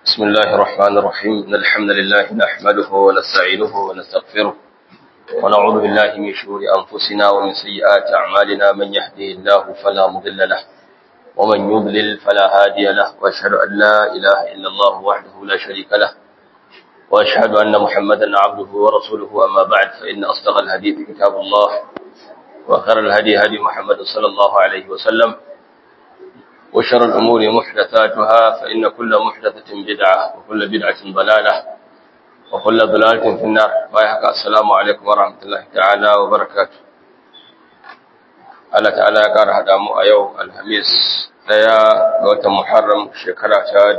بسم الله الرحمن الرحيم إن الحمد لله نحمده ونستعينه ونستغفره ونعوذ بالله من شرور أنفسنا ومن سيئات أعمالنا من يهده الله فلا مضل له ومن يضلل فلا هادي له وأشهد أن لا إله إلا الله وحده لا شريك له وأشهد أن محمدا عبده ورسوله أما بعد فإن أصدق الحديث كتاب الله وخير الهدي هدي محمد صلى الله عليه وسلم وشر الأمور محدثاتها فإن كل محدثة بدعة وكل بدعة ضلالة وكل ضلالة في النار بايحك السلام عليكم ورحمة الله تعالى وبركاته Allah ta'ala ya ƙara haɗa mu a yau Alhamis ɗaya ga watan Muharram shekara ta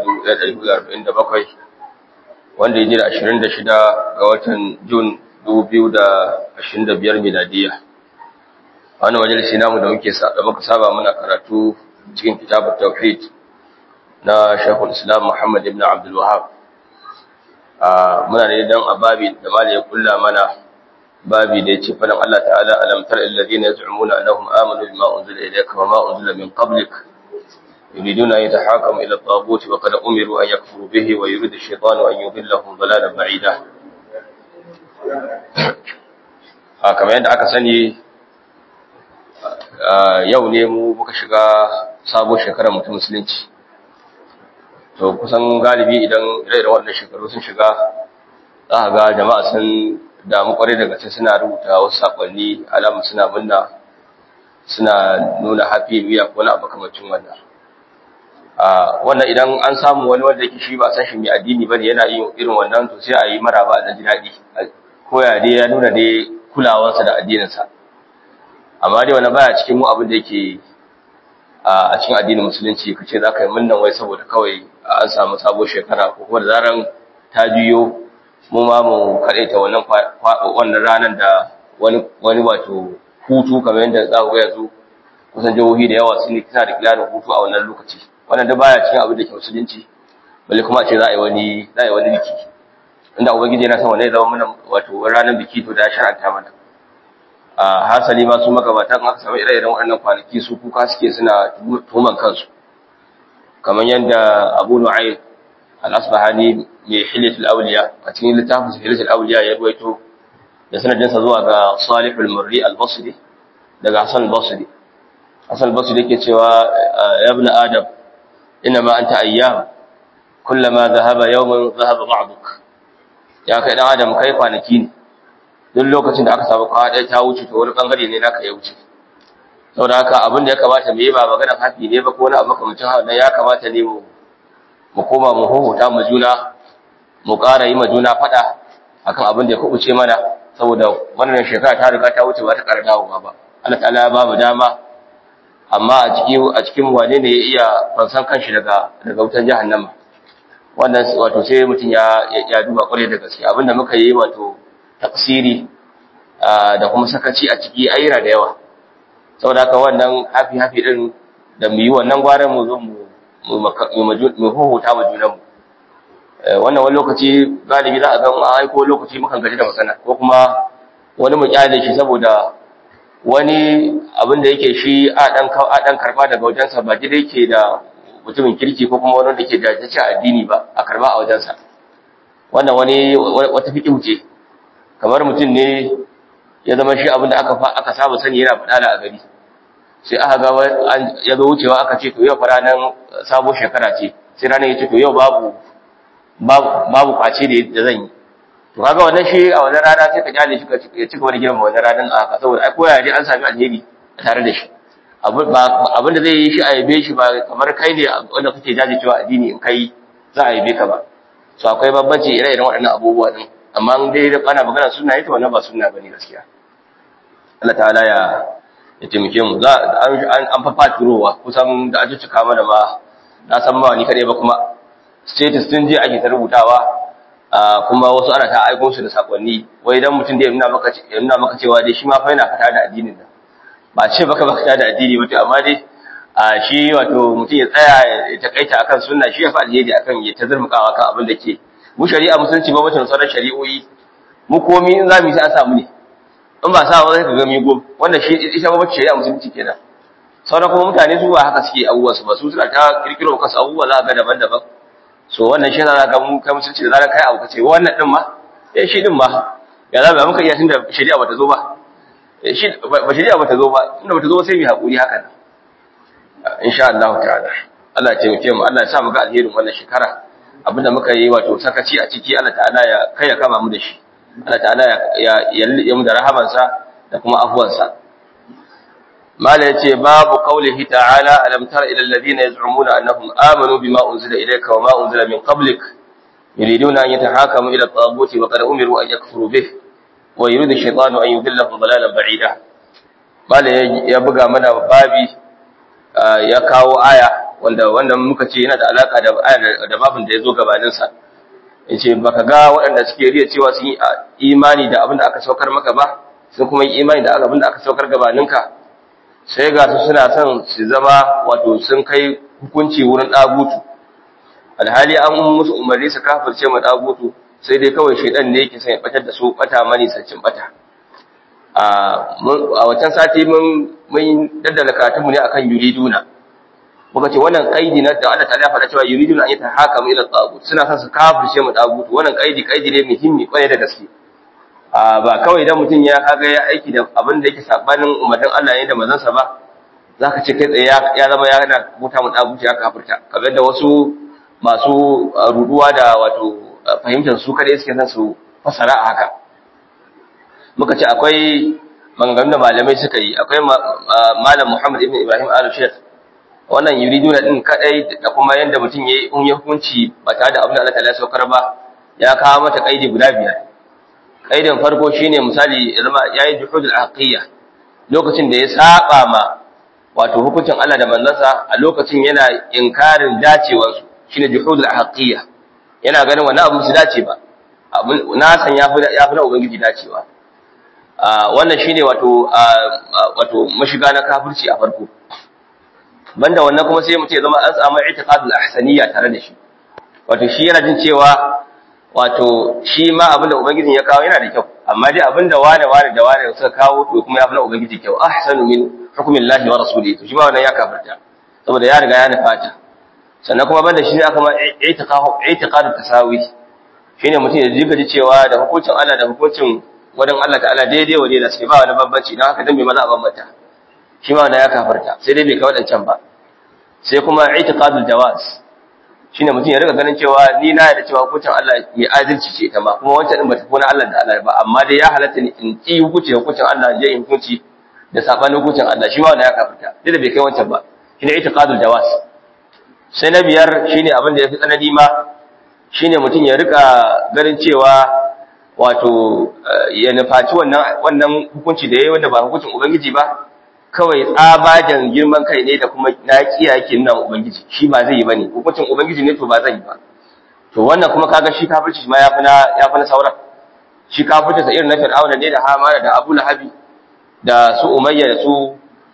1447 wanda ya ji da 26 ga watan Jun 2025 miladiya. Wani majalisi namu da muke da muka saba muna karatu cikin kitabun tauhid na Sheikhul Islam Muhammad ibn Abdul Wahhab. Muna da dan ababi da malai ya kulla mana babi da yace fadan Allah ta'ala alam tar alladhina yaz'umuna annahum amanu bima unzila ilayka wa ma unzila min qablik yuriduna an yatahakamu ila at-taghut wa qad umiru an yakfuru bihi wa yuridu ash-shaytanu an yudillahum dalalan ba'ida a kamar yadda aka sani yau ne mu muka shiga sabon shekarar mutum musulunci to kusan galibi idan ire wannan shekaru sun shiga za a ga jama'a sun damu kwarai daga ce suna rubuta wasu sakonni alamu suna munna suna nuna happy new year ko na makamacin wannan wannan idan an samu wani wanda yake shi ba san shi mai addini bane yana yin irin wannan to sai a yi maraba da ji daɗi ko ya dai ya nuna dai kulawarsa da addininsa amma dai wani baya cikin mu abin da yake a cikin addinin musulunci kace za ka yi munnan wai saboda kawai an samu sabon shekara ko kuma da zaran ta juyo mu ma mu ta wannan wannan ranar da wani wani wato hutu kamar yadda za ku ga yanzu kusan jihohi da yawa sun kisa da kilarin hutu a wannan lokaci wannan da baya cikin abin da ke musulunci balle kuma a ce za a yi wani za a yi wani biki inda ubangiji yana son wannan ya zama mana wato ranar biki to da ya shar'anta mana a hasali ma su magabatan aka samu ire-iren waɗannan kwanaki su kuka suke suna tuman kansu kamar yadda abu nu'ayn al-asbahani mai hilatul awliya a cikin littafin hilatul awliya ya ruwaito da sanadinsa zuwa ga salihul murri al-basri daga hasan al-basri hasan al-basri yake cewa ya ibn adam inna ma anta ayyam kullama dhahaba yawman dhahaba ba'duk ya kai dan adam kai kwanaki ne duk lokacin da aka samu kawa ɗaya ta wuce to wani ɓangare ne naka ya wuce saboda haka abin da ya kamata mu yi ba maganar hafi ne ba ko wani abu makamacin haka ya kamata ne mu mu koma mu huhuta mu juna mu ƙara yi ma juna faɗa akan abin da ya kubuce mana saboda wannan shekara ta riga ta wuce ba ta ƙara dawowa ba Allah ta'ala ya ba mu dama amma a cikin a cikin wane ne ya iya fansan kanshi daga daga wutan jahannama wannan wato sai mutum ya ya duba kwarai da gaske abinda muka yi wato tafsiri da kuma sakaci a ciki ayyana da yawa saboda haka wannan hafi hafi din da mu yi wannan gwaran mu zo mu mu huhuta wa junanmu wannan wani lokaci galibi za a ga an aiko lokaci mukan gaji da masana ko kuma wani mu kyale shi saboda wani abin da yake shi a dan a dan karba daga wajensa ba gida yake da mutumin kirki ko kuma wani da ke da addini ba a karba a wajensa wannan wani wata fiƙi ce kamar mutum ne ya zama shi abinda aka aka saba sani yana faɗa da a gari sai aka ga ya zo wucewa aka ce to yau fa ranar sabo shekara ce sai ranar ya ce to yau babu babu kwace da zan yi to kaga wannan shi a wannan rana sai ka kyale shi ya ci gaba da girma wannan ranar a haka saboda ai koya dai an sami alheri tare da shi abin da zai yi shi a yabe shi ba kamar kai ne wanda kake jajircewa addini in kai za a yabe ka ba so akwai bambanci ire-iren waɗannan abubuwa din amma dai ana magana sunna ita wannan ba sunna bane gaskiya Allah ta'ala ya ya taimake mu za an an fafa turowa kusan da an cika mana ba na san ba ni kadai ba kuma status din je ake ta rubutawa kuma wasu ana ta aiko su da sakonni wai idan mutum da ya nuna maka ya nuna maka cewa dai shi ma fa yana fata da addinin nan ba ce baka baka fata da addini wato amma dai a shi wato mutum ya tsaya ya takaita akan sunna shi ya fa alheri akan ya ta zurmukawa kan abin da ke mu shari'a musulunci ba mutum sauran shari'o'i mu komi in za mu yi sai an samu ne in ba sa ba zai ka ga mi gom wanda shi ita ba bace shari'a musulunci kenan sauran kuma mutane su ba haka suke abubuwa su ba su suna ta kirkiro kansu abubuwa za ga daban-daban so wannan shi zaka ga mu kai musulunci da zaran kai abu kace wannan din ma eh shi din ma ya za ba muka iya tunda shari'a bata zo ba shi ba shari'a bata zo ba tunda bata zo ba sai mu hakuri haka nan insha Allah ta'ala Allah ya taimake mu Allah ya sa mu ga alherin wannan shekara abinda muka yi wato sakaci a ciki Allah ta'ala ya kai ya kama mu da shi Allah ta'ala ya ya mu da rahamansa da kuma afuwansa mala yace babu qaulihi ta'ala alam tara ila alladhina yaz'umuna annahum amanu bima unzila ilayka wa ma unzila min qablik yuriduna an yatahakamu ila at-taghut wa qad umiru an yakfuru bih wa yuridu ash-shaytanu an yudillahum dalalan ba'ida mala ya buga mana babi ya kawo aya wanda wanda muka ce yana da alaka da aya da babin da yazo gabanin sa yace baka ga waɗanda suke riya cewa sun yi imani da abin da aka saukar maka ba sun kuma yi imani da abin da aka saukar gabaninka sai ga su suna son su zama wato sun kai hukunci wurin ɗagutu alhali an musu umarni su kafirce ma ɗagutu sai dai kawai shaidan ne yake son ya batar da su bata mani saccin bata a wancan sati mun mun daddala karatun mu ne akan yuriduna muka ce wannan kaidi na da Allah ta faɗa cewa yuriduna an yatahakamu ila tagut suna son su kafirce ma ɗagutu wannan kaidi kaidi ne muhimmi kwarai da gaske ba kawai idan mutum ya kaga ya aiki da abin da yake sabanin umarnin Allah ne da manzansa ba zaka ce kai tsaye ya zama ya na muta mu daguci ya kafirta kamar da wasu masu ruduwa da wato fahimtar su kada suke san su fasara a haka muka ce akwai maganganun da malamai suka yi akwai malam Muhammad ibn Ibrahim al-Sheikh wannan yuriduna din kadai da kuma yanda mutum yayi in hukunci ba tare da abin da Allah ta saukar ba ya kawo mata kaidi guda biyar kaidin farko shine misali zama yayi juhudul aqiyya lokacin da ya saba ma wato hukuncin Allah da manzansa a lokacin yana inkarin dacewar su shine juhudul aqiyya yana ganin wannan abu su dace ba na san yafi yafi na ubangiji dacewa wannan shine wato wato mashiga na kafirci a farko banda wannan kuma sai mutum ya zama an samu i'tiqadul ahsaniyya tare da shi wato shi yana jin cewa wato shi ma abinda ubangijin ya kawo yana da kyau amma dai abinda wane wane da wane suka kawo to kuma ya fi na ubangiji kyau ahsanu min hukmin lahi wa rasulihi to shi ma wannan ya kafirta saboda ya riga ya nufata sannan kuma banda shi ne aka ma i'tiqadu tasawi shine mutum ya jiga ji cewa da hukuncin Allah da hukuncin wadan Allah ta'ala daidai wa daidai sai ba wani bambanci dan haka dan bai maza a bambanta shi ma wannan ya kafirta sai dai bai kai wadancan ba sai kuma i'tiqadul jawaz shine mutum ya riga ganin cewa ni na yarda cewa hukuncin Allah mai adalci ce ita ma kuma wancan din bata kona Allah da Allah ba amma dai ya halatta ni in ki hukunci hukuncin Allah je in hukunci da sabanin hukuncin Allah shi ma wannan ya kafirta duk da bai kai wancan ba shine itiqadul jawaz sai na biyar shine abin da yafi tsanani ma shine mutum ya rika ganin cewa wato ya nufaci wannan wannan hukunci da yayi wanda ba hukuncin ubangiji ba kawai tsabagen girman kai ne da kuma na kiyaye nan ubangiji shi ba zai yi bane hukuncin ubangiji ne to ba zan yi ba to wannan kuma kaga shi kafirci ma yafi na yafi na sauran shi kafirci sa irin na fir'auna ne da hamana da abu lahabi da su umayya da su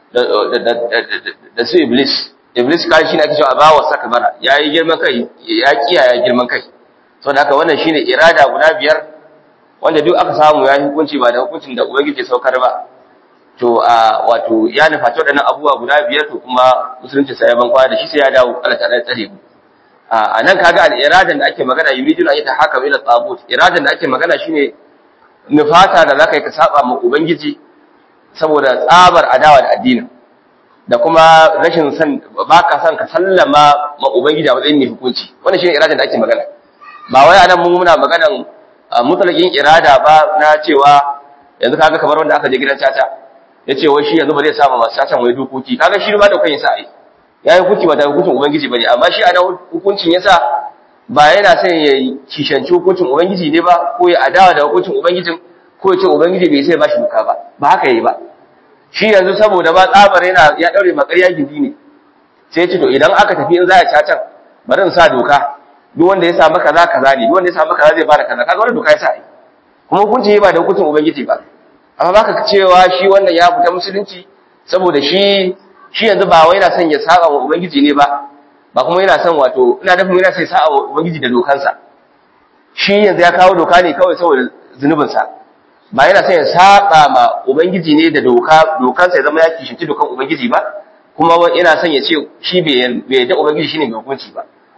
da su iblis iblis kai shi ne ake cewa ba wa saka bara yayi girman kai ya kiyaye girman kai saboda haka wannan shine irada guda biyar wanda duk aka samu ya hukunci ba da hukuncin da ubangiji saukar ba to a wato ya nufaci waɗannan abubuwa guda biyar to kuma musulunci sai ya ban kwana da shi sai ya dawo Allah ta'ala ya tsare mu a nan kaga al-iradan da ake magana yuridun an yatahakam ila tabut iradan da ake magana shine nufata da zaka yi ka saba ma ubangiji saboda tsabar adawa da addinin da kuma rashin san baka san ka sallama ma ubangiji a matsayin mai hukunci wannan shine iradan da ake magana ba wai anan mun muna maganan mutlaqin irada ba na cewa yanzu kaga kamar wanda aka je gidan caca ya ce wai shi yanzu ba zai sama masu cacan wai dokoki kaga shi ba da kan yasa ai ya yi hukunci ba da hukuncin ubangiji bane amma shi ana hukuncin yasa ba yana son ya kishanci hukuncin ubangiji ne ba ko ya adawa da hukuncin ubangijin ko ya ce ubangiji bai sai ba shi doka ba ba haka yayi ba shi yanzu saboda ba tsabar yana ya daure makarya gindi ne sai ya ce to idan aka tafi in za a cacan bari in sa doka duk wanda ya samu kaza kaza ne duk wanda ya samu kaza zai bada kaza kaga wannan doka ya sa ai kuma hukunci ba da hukuncin ubangiji ba amma baka cewa shi wannan ya fita musulunci saboda shi shi yanzu ba wai yana son ya saba wa ubangiji ne ba ba kuma yana son wato ina da yana sai saba wa ubangiji da dokansa shi yanzu ya kawo doka ne kawai saboda zunubin sa ba yana son ya saba ma ubangiji ne da doka dokansa ya zama ya kishinci dokan ubangiji ba kuma yana son ya ce shi bai bai da ubangiji shine mai hukunci ba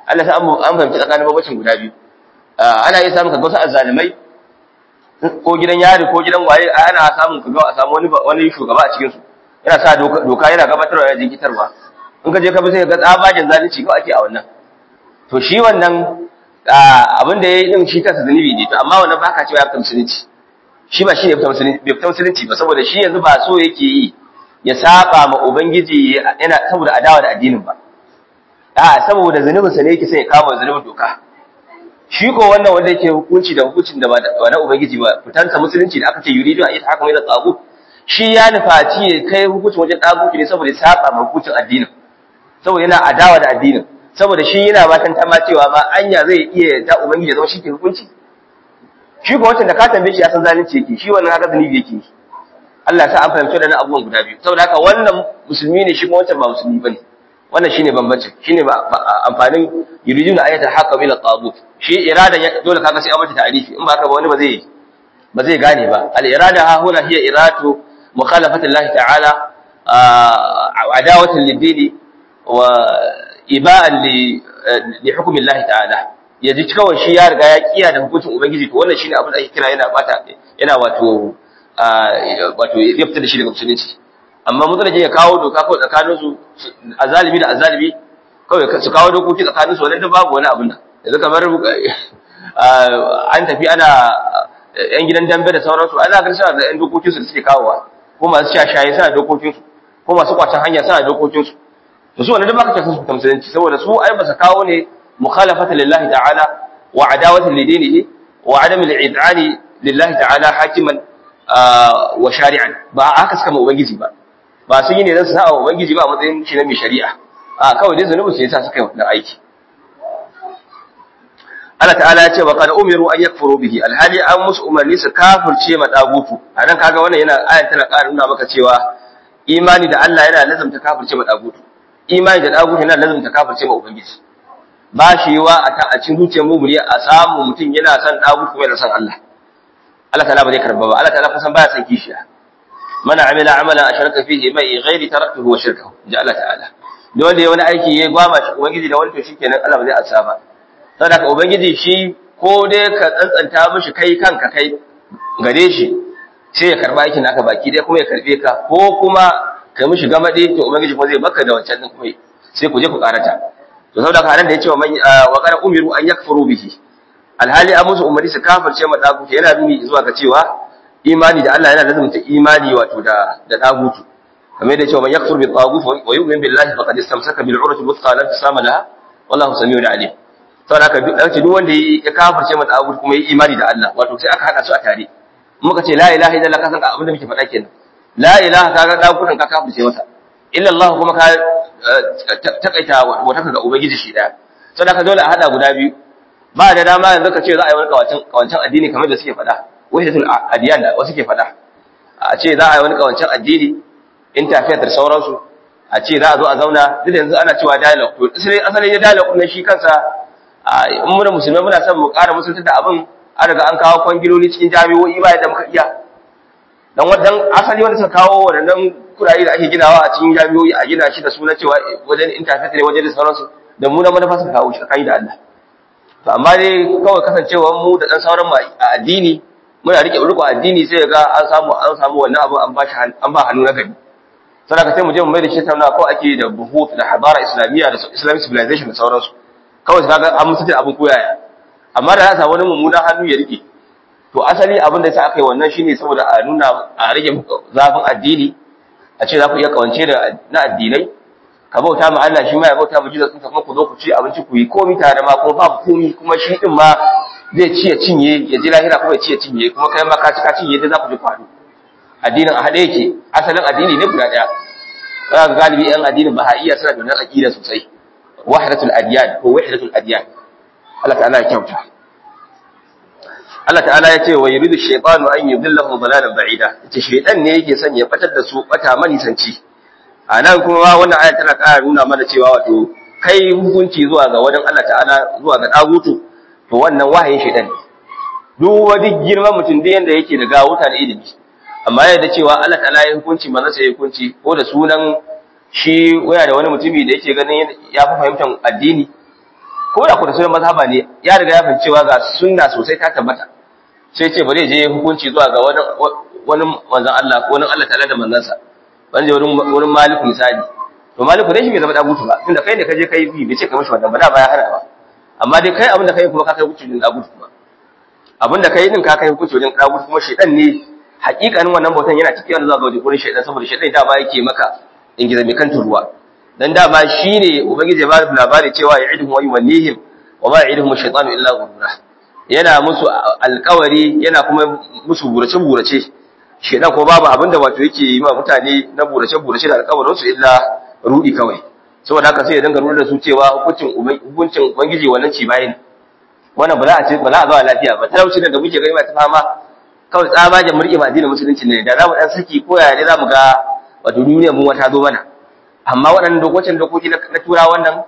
Allah sa an fahimci tsakanin babacin guda biyu ana iya samun kaga wasu azzalimai ko gidan yari ko gidan waye ana samun kaga a samu wani wani shugaba a cikin su yana sa doka yana gabatarwa yana jinkitarwa in ka je ka bi sai ga tsabagen zalunci ko ake a wannan to shi wannan abin da yayi din shi kansa zunubi ne to amma wannan baka cewa ya fita musulunci shi ba shi ne fita musulunci bai fita musulunci ba saboda shi yanzu ba so yake yi ya saba ma ubangiji yana saboda adawa da addinin ba a saboda zunubin sa ne yake sai ya kama zunubin doka shi ko wannan wanda yake hukunci da hukuncin da ba na ubangiji ba fitansa musulunci da aka ce yuridu a yi haka mai da tsago shi ya nufaci ya kai hukuncin wajen tsago ne saboda ya saba ma hukuncin addinin saboda yana adawa da addinin saboda shi yana batan ta ma cewa ma anya zai iya da ubangiji ya zama shi ke hukunci shi ko wancan da ka tambaye shi ya san zalunci yake shi wannan haka zunubi yake Allah ya sa an fahimci da abubuwan guda biyu saboda haka wannan musulmi ne shi kuma wancan ba musulmi bane wannan shine bambancin shine amfanin yuriduna ayatul haqqa bil tagut shi irada dole kaga sai an mata ta'rifi in ba haka ba wani ba zai ba zai gane ba al irada ha huna hiya iratu mukhalafati Allah ta'ala adawatan lid-dini wa iba'an li li hukmi Allah ta'ala yaji kawai shi ya riga ya kiya da hukuncin ubangiji to wannan shine abin da ake kira yana bata yana wato wato ya fita da shi daga musulunci amma mutane ya kawo doka kawai tsakanin su azalimi da azalimi kawai su kawo dokoki tsakanin su wannan babu wani abin nan yanzu kamar an tafi ana yan gidan dambe da sauransu ana ga suna da yan dokokin su da suke kawowa ko masu shashaye suna dokokin su ko masu kwacin hanya suna dokokin su to su wannan da baka tafi su musulunci saboda su ai ba su kawo ne mukhalafata lillahi ta'ala wa adawatan lidinihi wa adam al-id'ani lillahi ta'ala hakiman wa shari'an ba haka suka ma ubangiji ba ba sun yi ne don su sa'a ubangiji ba a matsayin shi na mai shari'a a kawai dai zunubin su yasa suka yi wannan aiki Allah ta'ala ya ce wa qad umiru an yakfuru bihi alhali an musu umarni su kafirce ma dagutu anan kaga wannan yana ayan tana ƙara nuna maka cewa imani da Allah yana lazumta kafirce ma dagutu imani da dagutu yana lazumta kafirce ma ubangiji ba shi yiwa a cikin zuciyar mumuni a samu mutum yana son dagutu kuma yana son Allah Allah ta'ala ba zai karba ba Allah ta'ala kusan baya son kishiya man amila amalan asharaka fihi mai ghairi taraktuhu wa shirkahu ja Allah ta'ala dole wani aiki ya gwama shi ubangiji da wani to shikenan Allah ba zai ansa ba saboda ubangiji shi ko dai ka tsantsanta mishi kai kanka kai gare shi sai ya karba aikin naka baki dai kuma ya karbe ka ko kuma ka mishi gamade to ubangiji kuma zai baka da wancan din kuma sai ku je ku karata to saboda haka nan da yace wa man wa qara umiru an yakfuru bihi alhali an musu umarni su kafirce ma dagutu yana nuni zuwa ga cewa imani da Allah yana lazumta imani wato da da dagutu kamar da cewa man yakfur bi tagut wa yu'min billahi faqad istamsaka bil urwati wuthqa la tisama laha wallahu samiun alim saboda haka duk dace duk wanda ya kafirce ma dagutu kuma yi imani da Allah wato sai aka hada su a tare muka ce la ilaha illallah ka san abin da muke faɗa kenan la ilaha kaga dagutan ka kafirce masa illa Allah kuma ka takaita wata ga ubangiji shi daya saboda haka dole a hada guda biyu ba da dama yanzu ka ce za a yi wani kawancin addini kamar da suke faɗa wahidatul adiyan da wasu ke faɗa a ce za a yi wani kawancin addini interfaith da sauransu a ce za a zo a zauna duk yanzu ana cewa dialogue to asalin asalin ya dialogue ne shi kansa in muna musulmai muna son mu ƙara musulunta da abin an riga an kawo kwangiloli cikin jami'o'i ba yadda muka iya dan wadan asali wanda suka kawo wadannan kuraye da ake ginawa a cikin jami'o'i a gina shi da suna cewa wajen interfaith ne wajen da sauransu da mu na manufa suka kawo shi kai da Allah to amma dai kawai kasancewar mu da dan sauran a addini muna rike riko addini sai ga an samu an samu wannan abu an bashi an ba hannu na gari saboda sai mu je mu mai da shi tauna ko ake da buhut da hadara islamiyya da islamic civilization da sauransu kawai kaga an musu abin koyaya amma da za wani mummunan hannu ya rike to asali abin da yasa aka yi wannan shine saboda a nuna a rage zafin addini a ce za ku iya kawance da na addinai ka bauta ma Allah shi ma ya bauta ma Jesus kuma ku zo ku ci abinci ku yi komai tare ma kuma babu komai kuma shi din ma zai ci ya cinye ya ji lahira kuma ya ci ya cinye kuma kai ma ka ci ka cinye dai za ku ji faru addinin a haɗe yake asalin addini ne guda ɗaya za ga galibi yan addinin bahaiya suna da wannan aqida sosai wahdatul adyan ko wahdatul adyan Allah ta'ala ya kyauta Allah ta'ala ya ce wa yuridu shaytanu an yudillahu dalalan ba'ida yace shaytan ne yake son ya batar da su bata manisanci a nan kuma wannan aya tana ƙara nuna mana cewa wato kai hukunci zuwa ga wajen Allah ta'ala zuwa ga dagutu to wannan wahayin shaytan ne duk wani girman mutum da yanda yake da gawuta da ilimi amma yadda cewa Allah ta'ala ya hukunci manzo sai ya hukunci ko da sunan shi waya da wani mutumi da yake ganin ya fi fahimtar addini ko da kuma sunan mazhaba ne ya riga ya fahimci cewa ga sunna sosai ta tabbata sai ce bari je hukunci zuwa ga wani wani manzon Allah ko wani Allah ta'ala da manzansa ban je wurin wurin maliku misali to maliku dai shi bai zama dagutu ba tunda kai ne ka je kai bi bai ce ka mishi wannan ba da ba ya hana ba amma dai kai abin da kai kuma ka kai hukunci din dagutu kuma abin da kai din ka kai hukunci din dagutu kuma shedan ne hakikanin wannan bautan yana cikin zuwa ga wurin shedan saboda shedan da ba yake maka in gizo mai kan turuwa dan dama shine ubangiji ya ba da labari cewa ya'iduhum wa yumannihim wa ma ya'iduhum ash-shaytanu illa ghurura yana musu alƙawari yana kuma musu burace burace shedan ko babu abinda wato yake yi ma mutane na burace burace da alƙawarin su illa rudi kawai saboda haka sai ya dinga rudi da su cewa hukuncin hukuncin ubangiji wannan ci bayin wannan ba za a ce ba za a zauna lafiya ba talauci da muke gani ba ta fama kawai tsabagen murƙe ba addinin musulunci ne da za mu dan saki ko yaya ne za mu ga wato duniyar mu wata zo mana amma waɗannan dokokin dokoki na tura wannan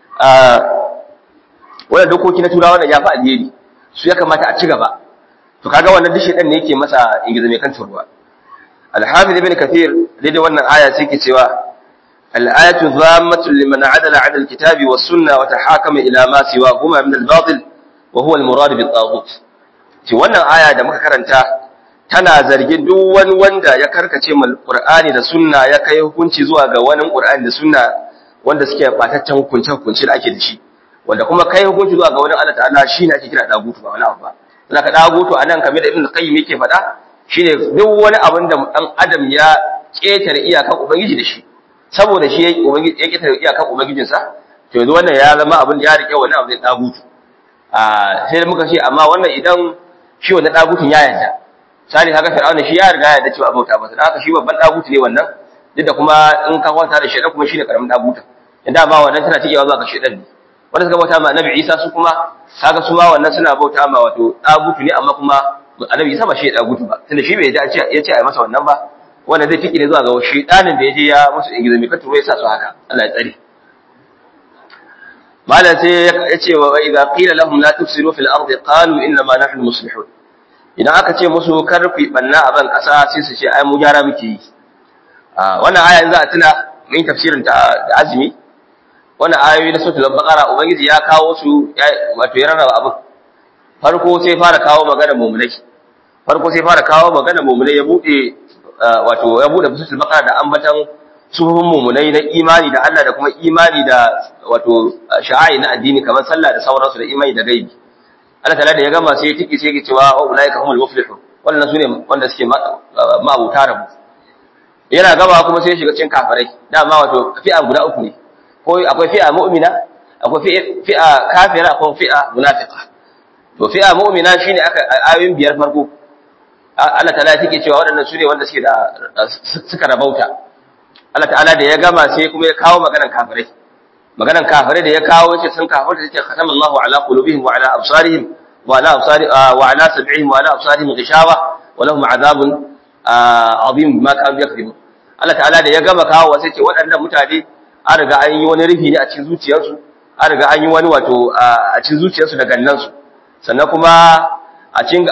wannan dokoki na tura wannan ya fi alheri su ya kamata a ci gaba to kaga wannan duk shedan ne yake masa ingiza mai kan turwa al-hafiz ibn kathir daidai wannan aya sai ke cewa al-ayatu dhammatun liman adala 'ala al-kitabi was-sunnah wa tahakama ila ma siwahuma min al-batil wa huwa al-murad bi-taghut ci wannan aya da muka karanta tana zargin duk wani wanda ya karkace mal Qur'ani da sunna ya kai hukunci zuwa ga wani Qur'ani da sunna wanda suke bataccen hukunce hukunci da ake da shi wanda kuma kai hukunci zuwa ga wani Allah ta'ala shine ake kira dagutu ba wani abu ba dan ka dagutu anan kamar da Ibn Qayyim yake faɗa shine duk wani abin da dan adam ya ketare iyakan ubangiji da shi saboda shi ubangiji ya ketare iyakan ubangijinsa to yanzu wannan ya zama abin da ya rike wani abu da dagutu a sai muka ce amma wannan idan shi wannan dagutun ya yarda sani haka fir'auna shi ya riga ya da cewa bauta masa haka shi babban dagutu ne wannan duk da kuma in ka kwanta da shedan kuma shine karamin dagutu inda ba wannan tana tikewa zuwa ga shedan ne wanda suka bauta ma annabi Isa su kuma kaga su ma wannan suna bauta ma wato dagutu ne amma kuma annabi Isa ba shi dagutu ba tunda shi bai ya ce ya ce a masa wannan ba wanda zai tike ne zuwa ga shedanin da ya je ya musu ingizo mai katuro ya sa su haka Allah ya tsare malam sai ya ce wa idza qila lahum la tufsidu fil ardi qalu inna ma nahnu muslihun idan aka ce musu karfi banna a ban kasa sai su ce ai mu gyara muke yi wannan aya in za a tuna mun tafsirin ta da azumi wannan ayoyi na suratul baqara ubangiji ya kawo su wato ya rarraba abin farko sai fara kawo magana mu'minai farko sai fara kawo magana mu'minai ya bude wato ya bude suratul baqara da ambatan suhun mu'minai na imani da Allah da kuma imani da wato sha'ai na addini kamar sallah da sauransu da imani da gaibi Allah ta'ala da ya gama sai ya tiki sai ya cewa wa ulaika humul muflihun wannan sune wanda suke ma'abuta rabu yana gaba kuma sai ya shiga cikin kafirai dama wato fi'a guda uku ne ko akwai fi'a mu'mina akwai fi'a kafira akwai fi'a munafiqa to fi'a mu'mina shine aka ayoyin biyar farko Allah ta'ala ya tike cewa waɗannan sune wanda suke da suka rabauta Allah ta'ala da ya gama sai kuma ya kawo maganan kafirai maganan kafirai da ya kawo yace sun kafirta yace khatamallahu ala qulubihim wa ala absarihim wa ala absari wa ala sab'ihim wa ala absarihim ghishawa wa lahum adhabun azim bima kanu yakzibun Allah ta'ala da ya gama kawo sai ce waɗannan mutane an riga an yi wani rufi ne a cikin zuciyarsu an riga an yi wani wato a cikin zuciyarsu da gannansu sannan kuma a cikin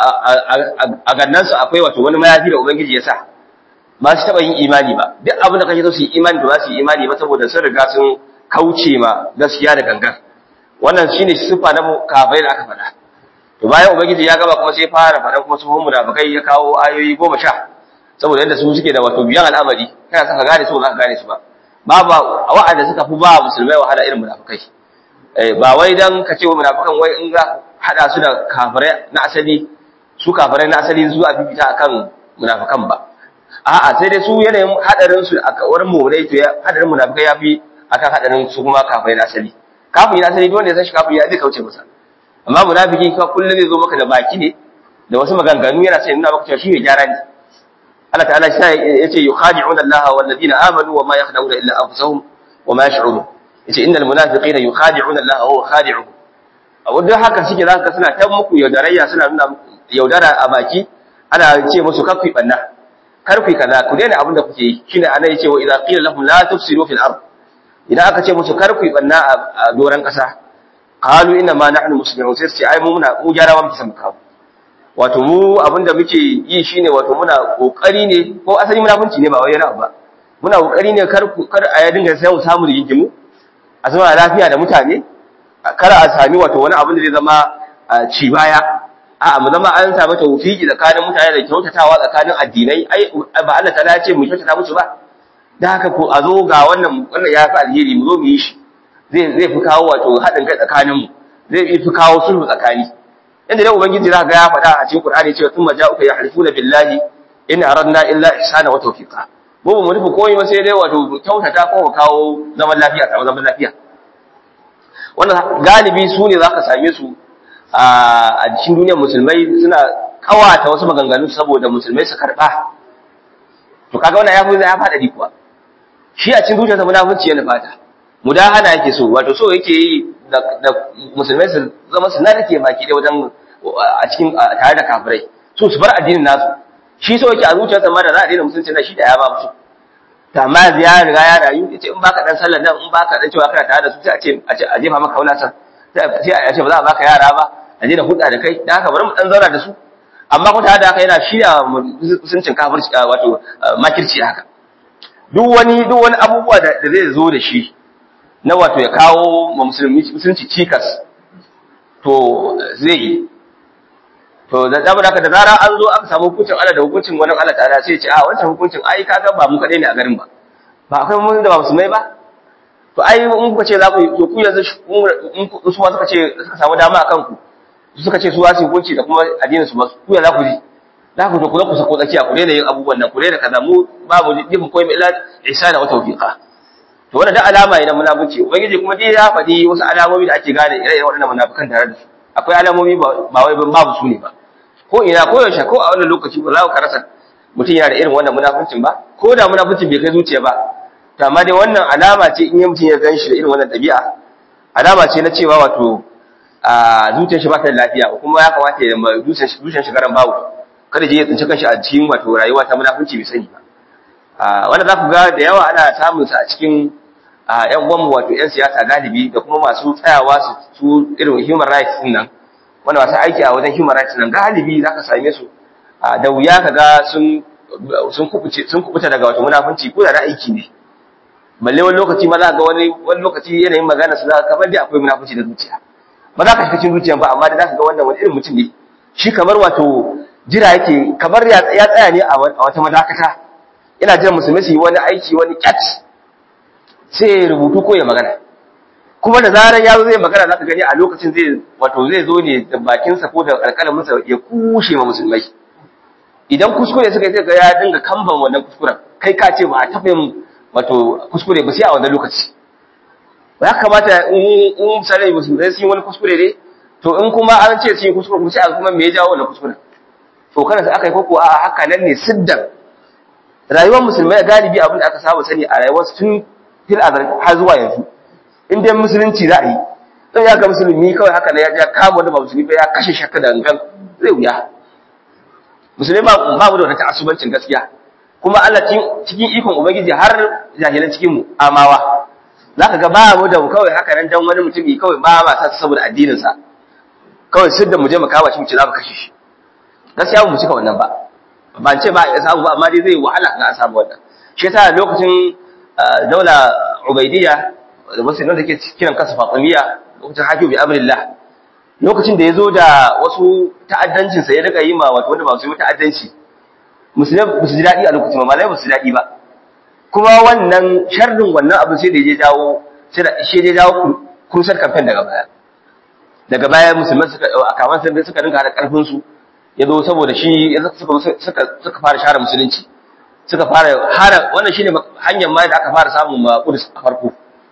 a gannansu akwai wato wani mayafi da ubangiji ya sa ba su taɓa yin imani ba duk abin da kake so su yi imani da ba su yi imani ba saboda sun riga sun kauce ma gaskiya da gangan wannan shine sifa na kafai da aka faɗa to bayan ubangiji ya gaba kuma sai fara faɗan kuma su munafikai ya kawo ayoyi goma sha saboda yadda su suke da wato biyan al'amari kana saka gane su ba ka gane su ba babu wa'anda suka fi ba musulmai wahala irin munafikai ba wai dan ka ce wa munafikan wai in ga hada su da kafirai na asali su kafirai na asali zuwa fifita akan munafikan ba a'a sai dai su yanayin hadarin su a wurin mu'minai to hadarin munafikai yafi akan hadarin su kuma kafirai na asali kafin na asali duk wanda ya san shi kafin ya zai kauce masa amma munafiki ka kullum zai zo maka da baki ne da wasu maganganu yana sai nuna maka cewa shi ne gyara ne Allah ta'ala shi yace yukhadi'una Allah wal ladina amanu wa ma yakhda'una illa anfusahum wa ma yash'urun yace innal munafiqina yukhadi'una Allah wa huwa khadi'uhum a wadda haka suke zaka suna ta muku yaudarayya suna nuna yaudara a baki ana ce musu kafi banna karfi kaza ku daina abin da kuke yi shine ana yace wa idza qila lahum la tufsidu fil ard idan aka ce musu karfi banna a doran kasa qalu inna ma nahnu muslimun sai su ce ai mu muna mu gyara wa muke kawo wato mu abinda muke yi shine wato muna kokari ne ko asali munafunci ne ba wai yana ba muna kokari ne kar kar a ya dinga sai mu samu rigingimu a zama lafiya da mutane kada a sami wato wani abin da zai zama ci baya a mu zama an samu tawfiki tsakanin mutane da kyautatawa tsakanin addinai ai ba Allah ta ce mu kyautata musu ba da haka ko a zo ga wannan wannan ya fi alheri mu zo mu yi shi zai zai fi kawo wato haɗin kai tsakanin mu zai fi kawo sulhu tsakani inda dai ubangiji za ga ya faɗa a cikin Qur'ani cewa thumma ja'uka yahlifuna billahi in aradna illa ihsana wa tawfiqa mu ba mu nufi komai ba sai dai wato kyautata ko kawo zaman lafiya a zaman lafiya wannan galibi su ne za ka same su a cikin duniyar musulmai suna kawata wasu maganganu saboda musulmai su karɓa to kaga wannan ya fi ya fada kuwa shi a cikin zuciyarsa munafunci yana fata mudahana yake so wato so yake yi da musulmai su zama su narke baki ɗaya wajen a cikin tare da kafirai so su bar addinin nasu shi so yake a zuciyarsa ma da za a daina musulunci na shi da ya ba su to amma ya riga ya rayu yace in baka dan sallar nan in baka dan cewa kana tare da su sai a ce a ce a jefa maka wulatan sai a ce ba za a baka yara ba a je da hudda da kai dan haka bari mu dan zauna da su amma ko tare da haka yana shirya musuncin kafirci wato makirci haka duk wani duk wani abubuwa da zai zo da shi na wato ya kawo ma musulmi musulunci cikas to zai yi to da zama da da zara an zo aka samu hukuncin Allah da hukuncin wani Allah ta'ala sai ce a wancan hukuncin ai kaga ba mu kadai ne a garin ba ba akwai mun da ba musulmai ba to ai in kuka ce za ku to ku yanzu in su ma suka ce suka samu dama akan ku suka ce su za su hukunci da kuma addinin su ba ku ya za ku ji za ku to ku ku sako tsakiya ku daina yin abubuwan nan ku daina kaza mu babu jibin koyi illa ihsana wa tawfiqa to wannan da alama ne na munafici ubangiji kuma dai ya faɗi wasu alamomi da ake gane ire-iren waɗannan munafikan tare da su akwai alamomi ba wai babu su ne ba ko ina ko yaushe ko a wannan lokaci ba za ka rasa mutum yana da irin wannan munafuncin ba ko da munafuncin bai kai zuciya ba to amma dai wannan alama ce in mutum ya gan shi da irin wannan ɗabi'a alama ce na cewa wato a zuciyar shi ba ta da lafiya kuma ya kamata ya ma zuciyar shi garan babu kada je ya tsinci kanshi a cikin wato rayuwa ta munafunci bai sani ba wanda za ku ga da yawa ana samun sa a cikin ƴan uwanmu wato ƴan siyasa galibi da kuma masu tsayawa su irin human rights din nan wanda masu aiki a wajen human rights nan galibi za ka same su da wuya ka ga sun kubuta daga wata munafunci ko da na aiki ne balle wani lokaci ma za ga wani wani lokaci yanayin magana su za ka kamar dai akwai munafunci da zuciya ba za ka shiga cikin zuciyan ba amma da za ka ga wannan wani irin mutum ne shi kamar wato jira yake kamar ya tsaya ne a wata madakata yana jiran musulmi su yi wani aiki wani kyat sai ya rubutu ko ya magana kuma da zarar ya zo zai magana za ka gani a lokacin zai wato zai zo ne da bakinsa ko da alƙalaminsa ya kushe ma musulmai idan kuskure suka yi sai ga ya dinga kamban wannan kuskuren kai ka ce ba a taɓa yin wato kuskure ba sai a wannan lokaci ba ya kamata in misali musulmai sun yi wani kuskure ne to in kuma an ce sun yi kuskure kuma sai a kuma me ya jawo wannan kuskuren to kana sai aka yi koko a haka nan ne siddan rayuwar musulmai galibi abin da aka saba sani a rayuwar tun fil azal har zuwa yanzu in dai musulunci za a yi don ya ga musulmi kawai haka ne ya kama wanda ba musulmi ba ya kashe shakka da gangan zai wuya musulmi ba ba mu da wata asubancin gaskiya kuma Allah cikin ikon ubangiji har jahilan cikin mu amawa zaka ga ba mu da kawai haka nan dan wani mutumi kawai ba ma sa saboda addinin sa kawai sidda mu je mu kawo shi mu ce za mu kashe shi gaskiya mu cika wannan ba ban ce ba ya samu ba amma dai zai wahala ga a samu wannan shi yasa lokacin daula ubaidiyya da wasu da ke kiran kansa fatimiyya lokacin hakim bi amrillah lokacin da ya zo da wasu ta'addancin sa ya rika yi ma wato wanda ba su yi ta'addanci musulmai ba su ji daɗi a lokacin ba malai ba su ji daɗi ba kuma wannan sharrin wannan abin sai da ya jawo sai da shi ya jawo kursar kamfen daga baya daga baya musulmai suka a kaman sai suka dinga hada karfin su ya zo saboda shi suka suka suka fara share musulunci suka fara hara wannan shine hanyar ma da aka fara samun ma Qudus a farko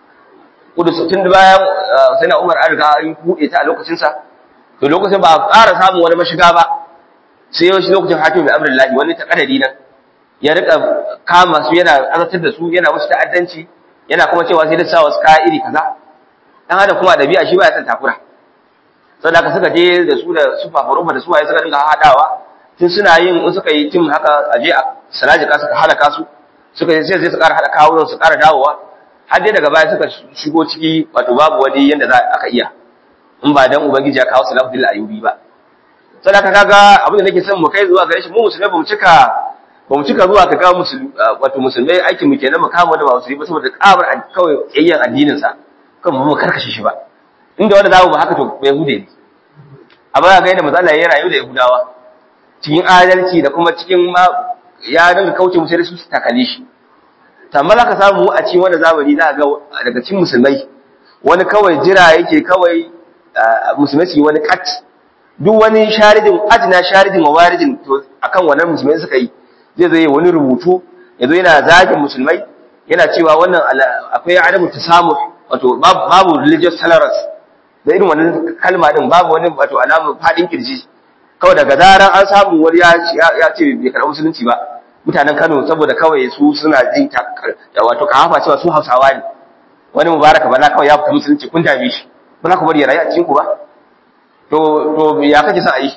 Qudus tun da bayan sai na Umar an riga an buɗe ta a lokacin sa to lokacin ba a ƙara samun wani mashiga ba sai yau shi lokacin hakim bi amrillahi wani ta kadari nan ya rika kama su yana azartar da su yana musu ta'addanci yana kuma cewa sai da sa wasu kaya iri kaza dan hada kuma dabi'a shi ba ya san takura saboda haka suka je da su da su fafaruma da su waye suka dinga hadawa tun suna yin in suka yi tim haka a je a salajika suka halaka su suka yi sai su ƙara haɗa kawo su ƙara dawowa har dai daga baya suka shigo ciki wato babu wani yanda za aka iya in ba dan ubangiji ya kawo salafu bil ayubi ba sai ka kaga abin da nake son mu kai zuwa gare shi mu musulmai ba mu cika ba mu cika zuwa ka ga musulmi wato musulmai aikin mu kenan mu kama da ba musulmi ba saboda kabar kawai yayyan addinin sa kan mu karkashe shi ba inda wanda zamu ba haka to bai hude ne amma ga yadda manzo Allah ya rayu da Yahudawa cikin adalci da kuma cikin ma ya dinga kauce musu da su su takale shi amma za ka samu a cikin wani zamani za ga daga cikin musulmai wani kawai jira yake kawai musulmai su yi wani kat duk wani sharidin ajina sharidin wa waridin to akan wannan musulmai suka yi zai zo yi wani rubutu ya zo yana zagin musulmai yana cewa wannan akwai adamu tasamu wato babu religious tolerance da irin wannan kalma din babu wani wato alamun fadin kirji kawai daga zaran an samu wani ya ce bai karɓi musulunci ba mutanen Kano saboda kawai su suna jin wato kahafa cewa su Hausawa ne wani mubaraka bala kawai ya fita musulunci kun dame shi ba za ku bari ya rayu a cikin ku ba to to ya kace sa yi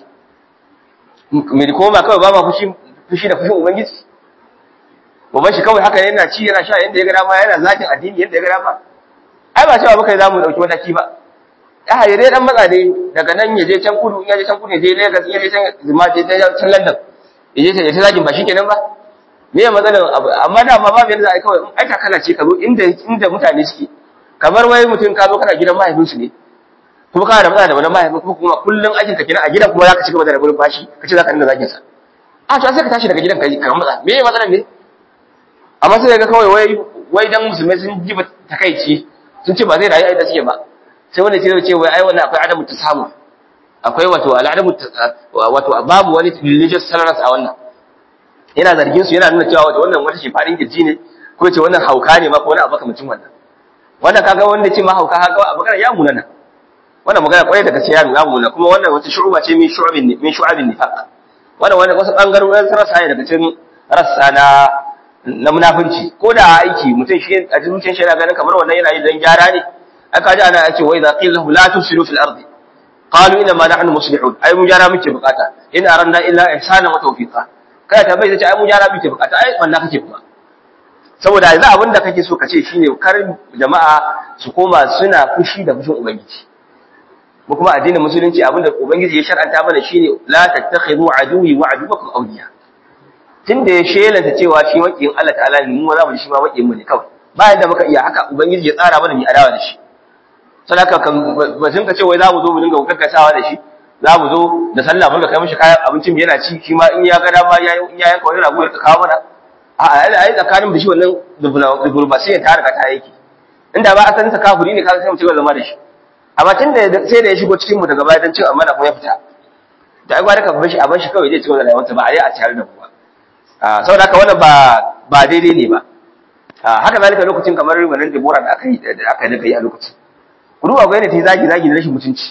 me koma kawai ba ma fushi fushi da fushin ubangiji baban shi kawai haka yana ci yana sha yanda ya ga dama yana zakin addini yanda ya ga dama ai ba cewa muka za mu dauki mataki ba ya haye dai dan matsa dai daga nan ya je can kudu ya je can kudu ya je Lagos ya je can Zuma je can London ya je ya ta zagin ba shikenan ba me ya matsalar abu amma da ma babu yanda za a yi kawai in aika kana ce ka zo inda inda mutane suke kamar wai mutum ka zo kana gidan mahaifinsu ne kuma kana da matsala da wani mahaifin kuma kuma kullum aikin ka kenan a gidan kuma zaka ci gaba da rabin bashi ka ce zaka dinga zagin sa a to sai ka tashi daga gidan kai ka matsa me ya matsalar ne amma sai ga kawai wai wai dan musulmai sun ji takaici sun ce ba zai rayu a yadda suke ba sai wanda ce ce wai ai wannan akwai adamu tasamu akwai wato al'adamu wato babu wani religious tolerance a wannan yana zargin su yana nuna cewa wato wannan wata shi fadin kirji ne ko ce wannan hauka ne ma ko wani abu kamacin wannan wannan kaga wanda ce ma hauka haka abu kana ya munana wannan magana kwarai da gaskiya ya munana kuma wannan wata shu'uba ce min shu'abin min shu'abin nifaq wannan wannan wasu bangarorin rasa ne daga cikin rassa na na munafunci ko da aiki mutum shi a zuciyar shi yana ganin kamar wannan yana yi dan gyara ne aka ji ana ake wai za qila la tufsidu fil ardi qalu inna ma nahnu muslihun ai mun gyara muke bukata in aranna illa ihsana wa tawfiqa kai ta bai ce ai mun gyara muke bukata ai wannan kake kuma saboda yanzu abin da kake so ka ce shine kar jama'a su koma suna fushi da fushin ubangiji mu kuma addinin musulunci abin da ubangiji ya shar'anta mana shine la tattakhidhu aduwi wa aduwakum awliya tunda ya shelanta cewa shi makiyin Allah ta'ala ne mu za mu shi ma makiyin mu ne kawai bayan da muka iya haka ubangiji ya tsara mana mu adawa da shi sadaka kan batun ka ce wai za mu zo mu dinga gaggasawa da shi za mu zo da sallah mun ga kai mishi kayan abincin mu yana ci shi ma in ya ga dama ya in ya yanka wani rago ya kawo mana a ai tsakanin da shi wannan diplomasi ta riga ta yake inda ba a san ta kafiri ne kaga sai mu ci gaba zama da shi amma tun da sai da ya shigo cikin mu daga baya dan cin amana kuma ya fita da ai gwada ka bar shi a bar shi kawai zai ci gaba da rayuwarsa ba a yi a tare da ku ba saboda haka wannan ba ba daidai ne ba haka zalika lokacin kamar wannan Deborah da aka yi da aka yi a lokacin ku duba ga ta yi zagi zagi da rashin mutunci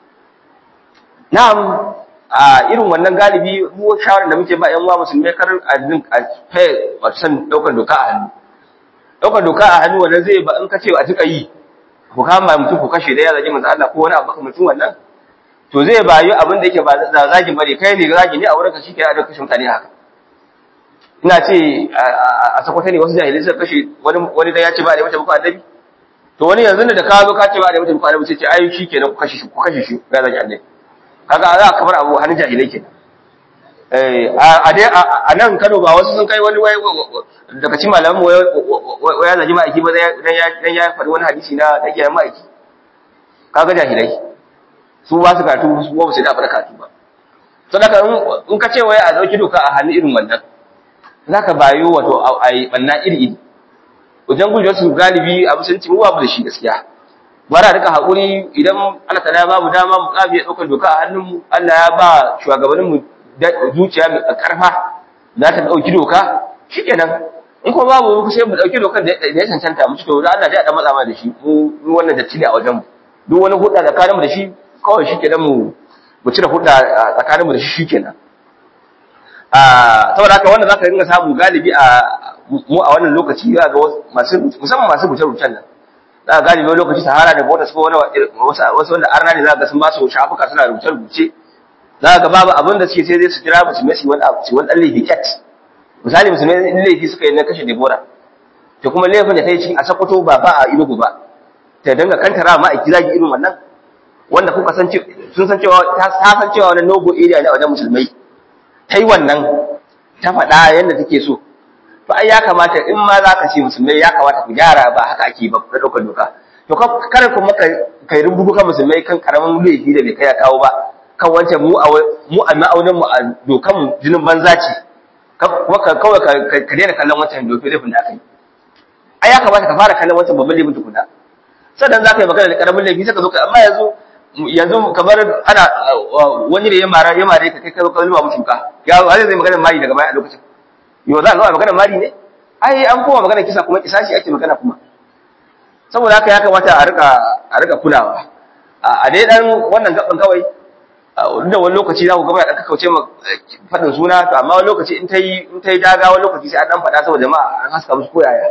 na'am a irin wannan galibi mu shawarar da muke ba yan uwa musulmai kar a din a faye wato san daukar doka a hannu daukar doka a hannu wannan zai ba in ka ce a tuka yi ku kama mutum ku kashe da ya zagi manzo Allah ko wani abu mutum wannan to zai bayu abin da yake ba zagi bane kai ne zagi ne a wurin ka shi ke a kashe mutane haka ina ce a sakwata ne wasu jahilai suka kashe wani wani da ya ce ba da mace muku annabi to wani yanzu da ka zo ka ce ba da mace muku annabi sai ce ai shi kenan ku kashe shi ku kashe shi ya zagi annabi kaga za ka bar abu hannun jahilai kenan eh a dai a nan Kano ba wasu sun kai wani wai daga cikin malaman mu wai ya zagi ma'aiki ba dan ya dan ya faɗi wani hadisi na da kiyaye ma'aiki kaga jahilai su ba su karatu su ba su da fara karatu ba sadaka in ka ce wai a dauki doka a hannu irin wannan za ka bayo wato a yi ɓanna iri-iri wajen gujewar su galibi a musulunci mu babu da shi gaskiya bara duka haƙuri idan Allah ta ya ba mu dama mu ƙabi ya ɗaukar doka a hannunmu Allah ya ba shugabanninmu zuciya mai ƙarfa za ta ɗauki doka shi kenan in kuma babu mu sai mu ɗauki dokar da ya cancanta mu ci to da Allah ya ɗan matsa mana da shi mu wannan datti ne a wajenmu duk wani hudda tsakaninmu da shi kawai shi kenan mu mu cire hudda tsakaninmu da shi shi kenan saboda haka wanda zaka dinga samu galibi a mu a wannan lokaci za ga masu musamman masu rubuce-rubucen nan za ga galibi lokaci sahara da botas ko wani wasu wanda arna ne za ga sun ba su shafuka suna rubuce-rubuce za ga babu abin da suke sai dai su kira musulmai su wani su wani dan laifi cat misali musulmai in laifi suka yi na kashe Debora to kuma laifin da ta yi cikin a Sokoto ba ba a Inugu ba ta dinga kantara ma a zagi irin wannan wanda kuka san sun san cewa ta san cewa wannan nogo area ne a wajen musulmai ta yi wannan ta faɗa yadda take so to ai ya kamata in ma za ka ce musulmai ya kamata ku gyara ba haka ake ba na ɗaukar doka to kar kuma kai rubutu kan musulmai kan karamin laifi da bai kai ya kawo ba kan wancan mu a mu a ma'aunin mu a dokan jinin banza ce kuma kawai ka daina kallon wancan dokin laifin da aka yi ai ya kamata ka fara kallon wancan babban laifin tukuna sannan za ka yi magana da karamin laifi sai ka zo ka amma yanzu yanzu kamar ana wani da ya mara ya mare ka kai ka zo ka zuba mushi ka ya har zai magana mari daga baya a lokacin yau za a zo a magana mari ne ai an koma magana kisa kuma kisa shi ake magana kuma saboda haka ya kamata a rika a rika kulawa a dai dan wannan gaban kawai da wani lokaci za ku gaba da kauce ma faɗin suna to amma wani lokaci in ta yi in ta yi daga wani lokaci sai an dan faɗa saboda jama'a an haska musu koyaya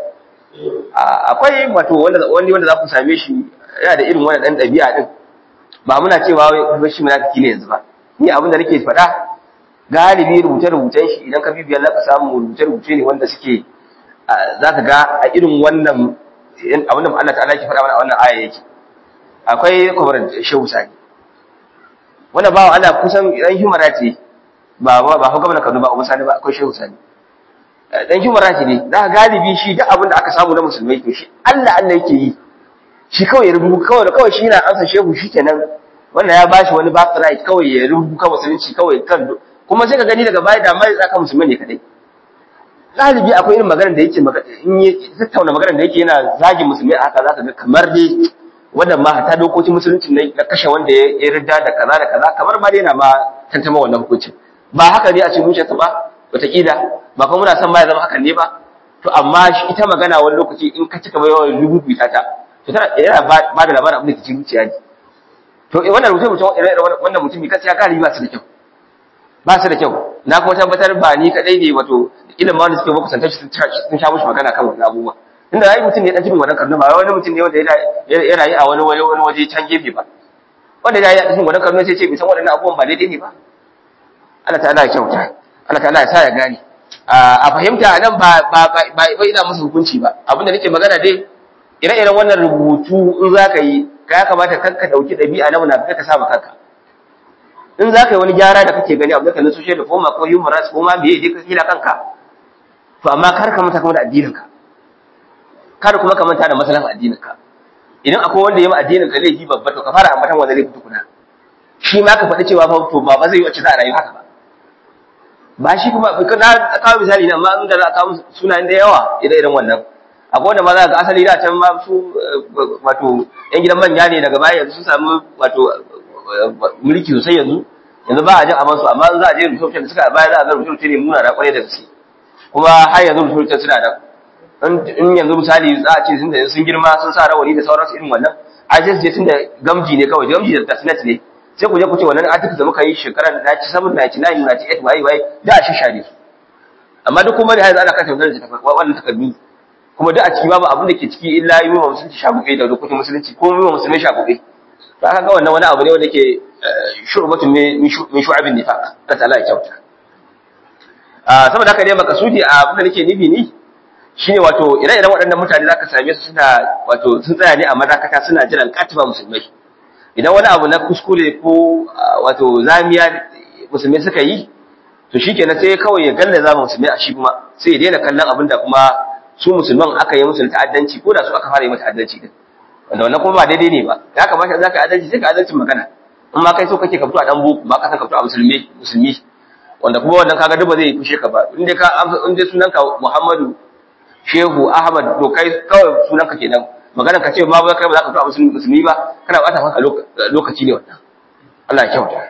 akwai wato wanda wani wanda za ku same shi yana da irin wannan dan ɗabi'a din ba muna cewa wai shi munafiki ne yanzu ba ni abin da nake faɗa galibi rubuce-rubucen shi idan ka bibiyar za ka samu rubuce-rubuce ne wanda suke za ka ga a irin wannan abin da Allah ta'ala ke faɗa mana a wannan aya yake akwai kwabar shehu sani wanda bawa Allah kusan dan himara ce ba ba ba gwamnati Kano ba Abu Sani ba akwai shehu sani dan himara ce ne za ka galibi shi duk abin da aka samu na musulmai to shi Allah Allah yake yi shi kawai ya rubuta kawai kawai shi na ansa shehu shikenan wannan ya bashi wani birthright kawai ya rubuta musulunci kawai kan kuma sai ka gani daga baya da mai tsaka musulmai ne kadai galibi akwai irin maganar da yake in yi tattauna maganar da yake yana zagin musulmai a haka zaka ga kamar dai wannan ma ta dokokin musulunci ne na kashe wanda ya rida da kaza da kaza kamar ma dai yana ma tantama wannan hukuncin ba haka ne a cikin zuciyarsa ba wataƙila ba kuma muna son ma ya zama hakan ne ba to amma ita magana wani lokaci in ka cika yawan rubuta ta to tana yana ba da labarin abin da ke cikin zuciya ne to wannan rubuce mutum wannan mutumi gaskiya galibi ba su da kyau ba su da kyau na kuma tabbatar ba ni kadai ne wato ilimin wanda suke muku santar sun sha mushi magana kan wannan abubuwa inda yayi mutum ne dan cikin wannan karnu ba wani mutum ne wanda ya rayu a wani wani waje can gefe ba wanda ya yi a cikin wannan karnu sai ce bai san waɗannan abubuwan ba daidai ne ba Allah ta'ala ya kyauta Allah ta'ala ya sa ya gane a fahimta nan ba ba ba ina musu hukunci ba abinda nake magana dai ire-iren wannan rubutu in za ka yi ka ya kamata kanka dauki ɗabi'a na munafika ka sa kanka in za ka yi wani gyara da kake gani abu da kan social reform ko human rights ko ma biye dai ka kila kanka to amma kar ka manta kuma da addininka kar kuma ka manta da masalan addininka idan akwai wanda ya ma addinin ka laifi babba to ka fara ambatan wanda laifi tukuna shi ma ka faɗi cewa fa to ba ba zai yi wacce za a rayu haka ba ba shi kuma na kawo misali na amma in da za a kawo sunayen da yawa idan irin wannan akwai wanda ma za ga asali da can ma su wato yan gidan manya ne daga baya yanzu sun samu wato mulki sosai yanzu yanzu ba a jin aman su amma za a je rubuce da suka baya za a ga rubuce ne muna da kwarai da gaske kuma har yanzu rubuce suna da in yanzu misali za a ce sun da sun girma sun sa rawani da sauransu irin wannan a je su je tun da gamji ne kawai gamji da tasnet ne sai ku je ku ce wannan article da muka yi shekarar 97 99 98 waye waye da a shishare su amma duk kuma da yanzu ana kan tafsirin wannan takardu kuma duk a ciki babu abin da ke ciki illa yi wa musulunci shafuƙe da dokokin musulunci ko yi wa musulmai shafuƙe to aka ga wannan wani abu ne wanda ke shu'batun min shu'abin nifaq ta ta'ala ya kyauta saboda haka ne makasudi a abin da nake nufi ni shine wato ire-iren waɗannan mutane zaka same su suna wato sun tsaya ne a madakata suna jiran katiba musulmai idan wani abu na kuskure ko wato zamiya musulmai suka yi to shikenan sai kawai ya galla zama musulmai a shi kuma sai ya daina kallon abin da kuma su musulman aka yi musu ta'addanci ko da su aka fara yi mata ta'addanci din wanda wannan kuma ba daidai ne ba ya kamata za ka adalci sai ka adalcin magana in ma kai so kake ka fito a dan boko ba ka san ka fito a musulmi musulmi wanda kuma wannan kaga duk ba zai kushe ka ba in dai ka in dai sunanka Muhammadu Shehu Ahmad to kai kawai sunanka kenan magana ka ce ma ba kai ba za ka fito a musulmi ba kana bata maka lokaci ne wannan Allah ya kyauta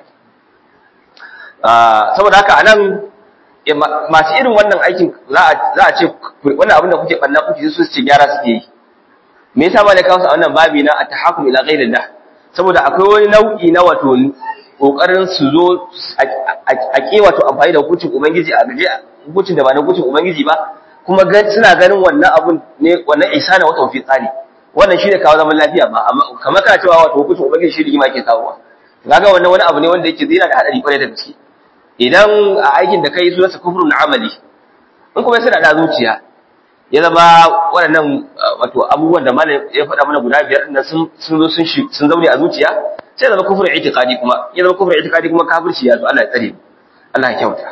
saboda haka anan masu irin wannan aikin za a ce wannan abin da kuke banna kuke su ce gyara suke yi me yasa malaka wasu a wannan babi na at-tahakum ila ghayrillah saboda akwai wani nau'i na wato kokarin su zo a ke wato amfani da hukuncin ubangiji a gaje hukuncin da ba na hukuncin ubangiji ba kuma suna ganin wannan abun ne wannan isana wata fi tsari wannan shine kawo zaman lafiya ba amma kamar kana cewa wato hukuncin ubangiji shi rigima ke kawowa kaga wannan wani abu ne wanda yake zina da hadari kwarai da gaske idan a aikin da kai sunansa kufrun amali in kuma suna da zuciya ya zama waɗannan wato abubuwan da malam ya faɗa mana guda biyar ɗin sun sun zo sun sun zaune a zuciya sai zama kufrun itiqadi kuma ya zama kufrun itiqadi kuma kafirci ya zo Allah ya tsare Allah ya kyauta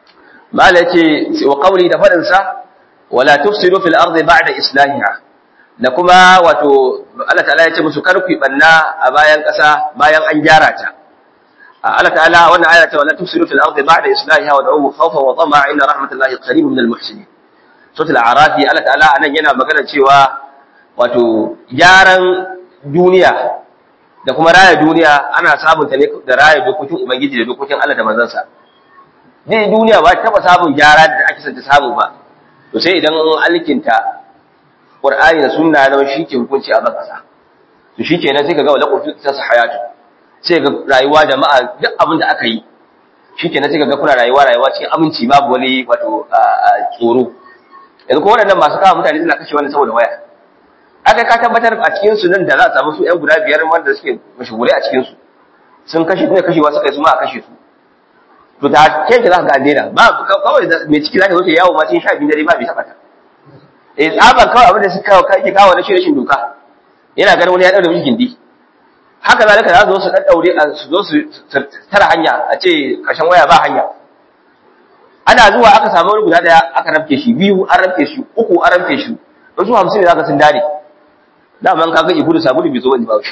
malam yace wa qawli da faɗin sa wala tufsidu fil ardi ba'da islahiha da kuma wato Allah ta'ala ya ce musu kar ku banna a bayan ƙasa bayan an gyara ta Allah ta'ala wannan aya ta wala tufsidu fil ardi ba'da islahiha wa da'uhu khawfan wa tama'a inna rahmatallahi qaribun minal muhsinin suratul a'raf Allah ta'ala anan yana magana cewa wato gyaran duniya da kuma raya duniya ana samun ta ne da raya dokokin ubangiji da dokokin Allah da manzansa ne duniya ba taba samun gyara da ake son ta samu ba to sai idan an alkinta Qur'ani da sunna na shi ke hukunci a bakasa to shikenan sai kaga wala qurtu ta hayatu sai ga rayuwa jama'a duk abin da aka yi shikenan sai kaga kuna rayuwa rayuwa cikin aminci babu wani wato tsoro yanzu ko waɗannan masu kawo mutane suna kashe wani saboda waya aka ka tabbatar a cikin su nan da za a samu su ƴan guda biyar wanda suke mashahurai a cikin su sun kashe ne kashewa suka yi su ma a kashe su to ta kenta za ka ga an daina ba kawai mai ciki za ta zo ta yawo ma cikin sha biyu dare ba bai taɓa ta eh tsaban kawai abin da suka kake kawo na rashin doka yana ganin wani ya daure miki gindi haka zalika za su zo su dan daure su zo su tara hanya a ce kashin waya ba hanya ana zuwa aka samu wani guda daya aka rafke shi biyu an rafke shi uku an rafke shi wasu hamsin ne zaka sun dare daman kaga ihudu sabulu bai zo wani ba shi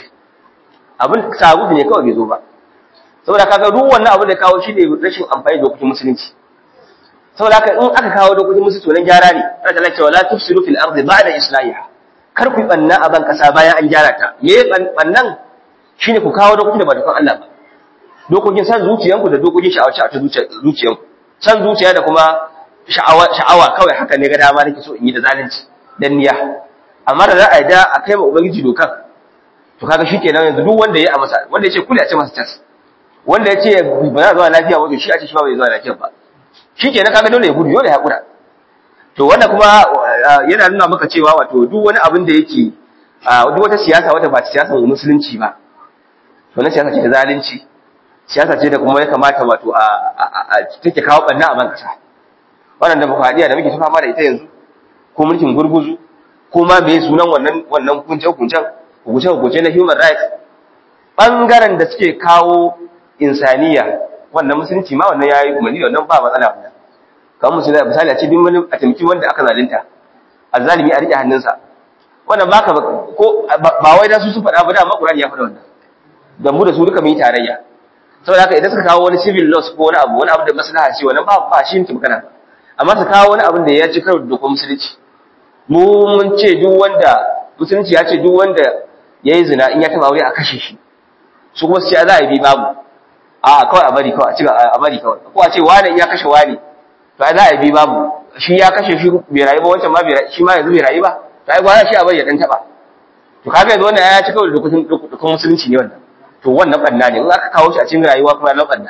abin sabulu ne kawai bai zo ba saboda kaga duk wannan abin da kawo shi ne rashin amfani da dokokin musulunci saboda haka in aka kawo dokokin musulunci to nan gyara ne Allah ta ce wala tufsidu fil ardi ba'da islahiha kar ku banna a ban kasa bayan an gyara ta me bannan shine ku kawo dokokin da ba dokokin Allah ba dokokin san zuciyanku da dokokin sha'awace a zuciyanku san zuciya da kuma sha'awa sha'awa kawai haka ne ga dama nake so in yi da zalunci dan niyya amma da za a da a kai ma ubangiji dokan to kaga shikenan yanzu duk wanda ya a masa wanda yace kula a ce masa tas wanda yace ba za zuwa lafiya ba to shi a ce shi ba bai zuwa lafiya ba shikenan kaga dole ya gudu dole ya hakura to wannan kuma yana nuna maka cewa wato duk wani abin da yake duk wata siyasa wata ba siyasar musulunci ba to na siyasa ce ta zalunci siyasa ce da kuma ya kamata wato a take kawo banna a ban kasa wannan demokradiya da muke ta fama da ita yanzu ko mulkin gurguzu ko ma me sunan wannan wannan hukuncen hukuncen hukuncen hukuncen na human rights bangaren da suke kawo insaniya wannan musulunci ma wannan yayi umarni wannan ba matsala wannan kamar musulunci misali a ce duk wani a tamki wanda aka zalunta azzalimi a rike hannunsa wannan baka ko ba wai da su su faɗa ba da ma Qur'ani ya faɗa wannan da mu da su duka mu yi tarayya saboda haka idan suka kawo wani civil laws ko wani abu wani abu da maslaha ce wannan ba ba shi ne magana amma su kawo wani abin da ya ci karo da dokar musulunci mu mun ce duk wanda musulunci ya ce duk wanda ya yi zina in ya taba aure a kashe shi su kuma su ce za a yi bi babu a kawai a bari kawai a ciga a bari kawai ko a ce wani in ya kashe wani to ai za a yi bi babu shi ya kashe shi bai rayu ba wancan ma bai shi ma yanzu bai rayu ba to ai gwara shi a bari ya dan taba to kaga yanzu wannan ya ci kawai da dokar musulunci ne wannan to wannan banna ne in aka kawo shi a cikin rayuwa kuma na banna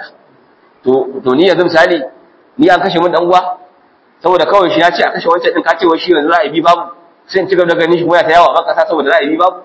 to to ni yanzu misali ni an kashe mun dan uwa saboda kawai shi ya ce a kashe wancan din ka ce wai shi yanzu za a yi bi babu sai in ci gaba da ganin shi kuma ya ta yawa ba kasa saboda za a yi bi babu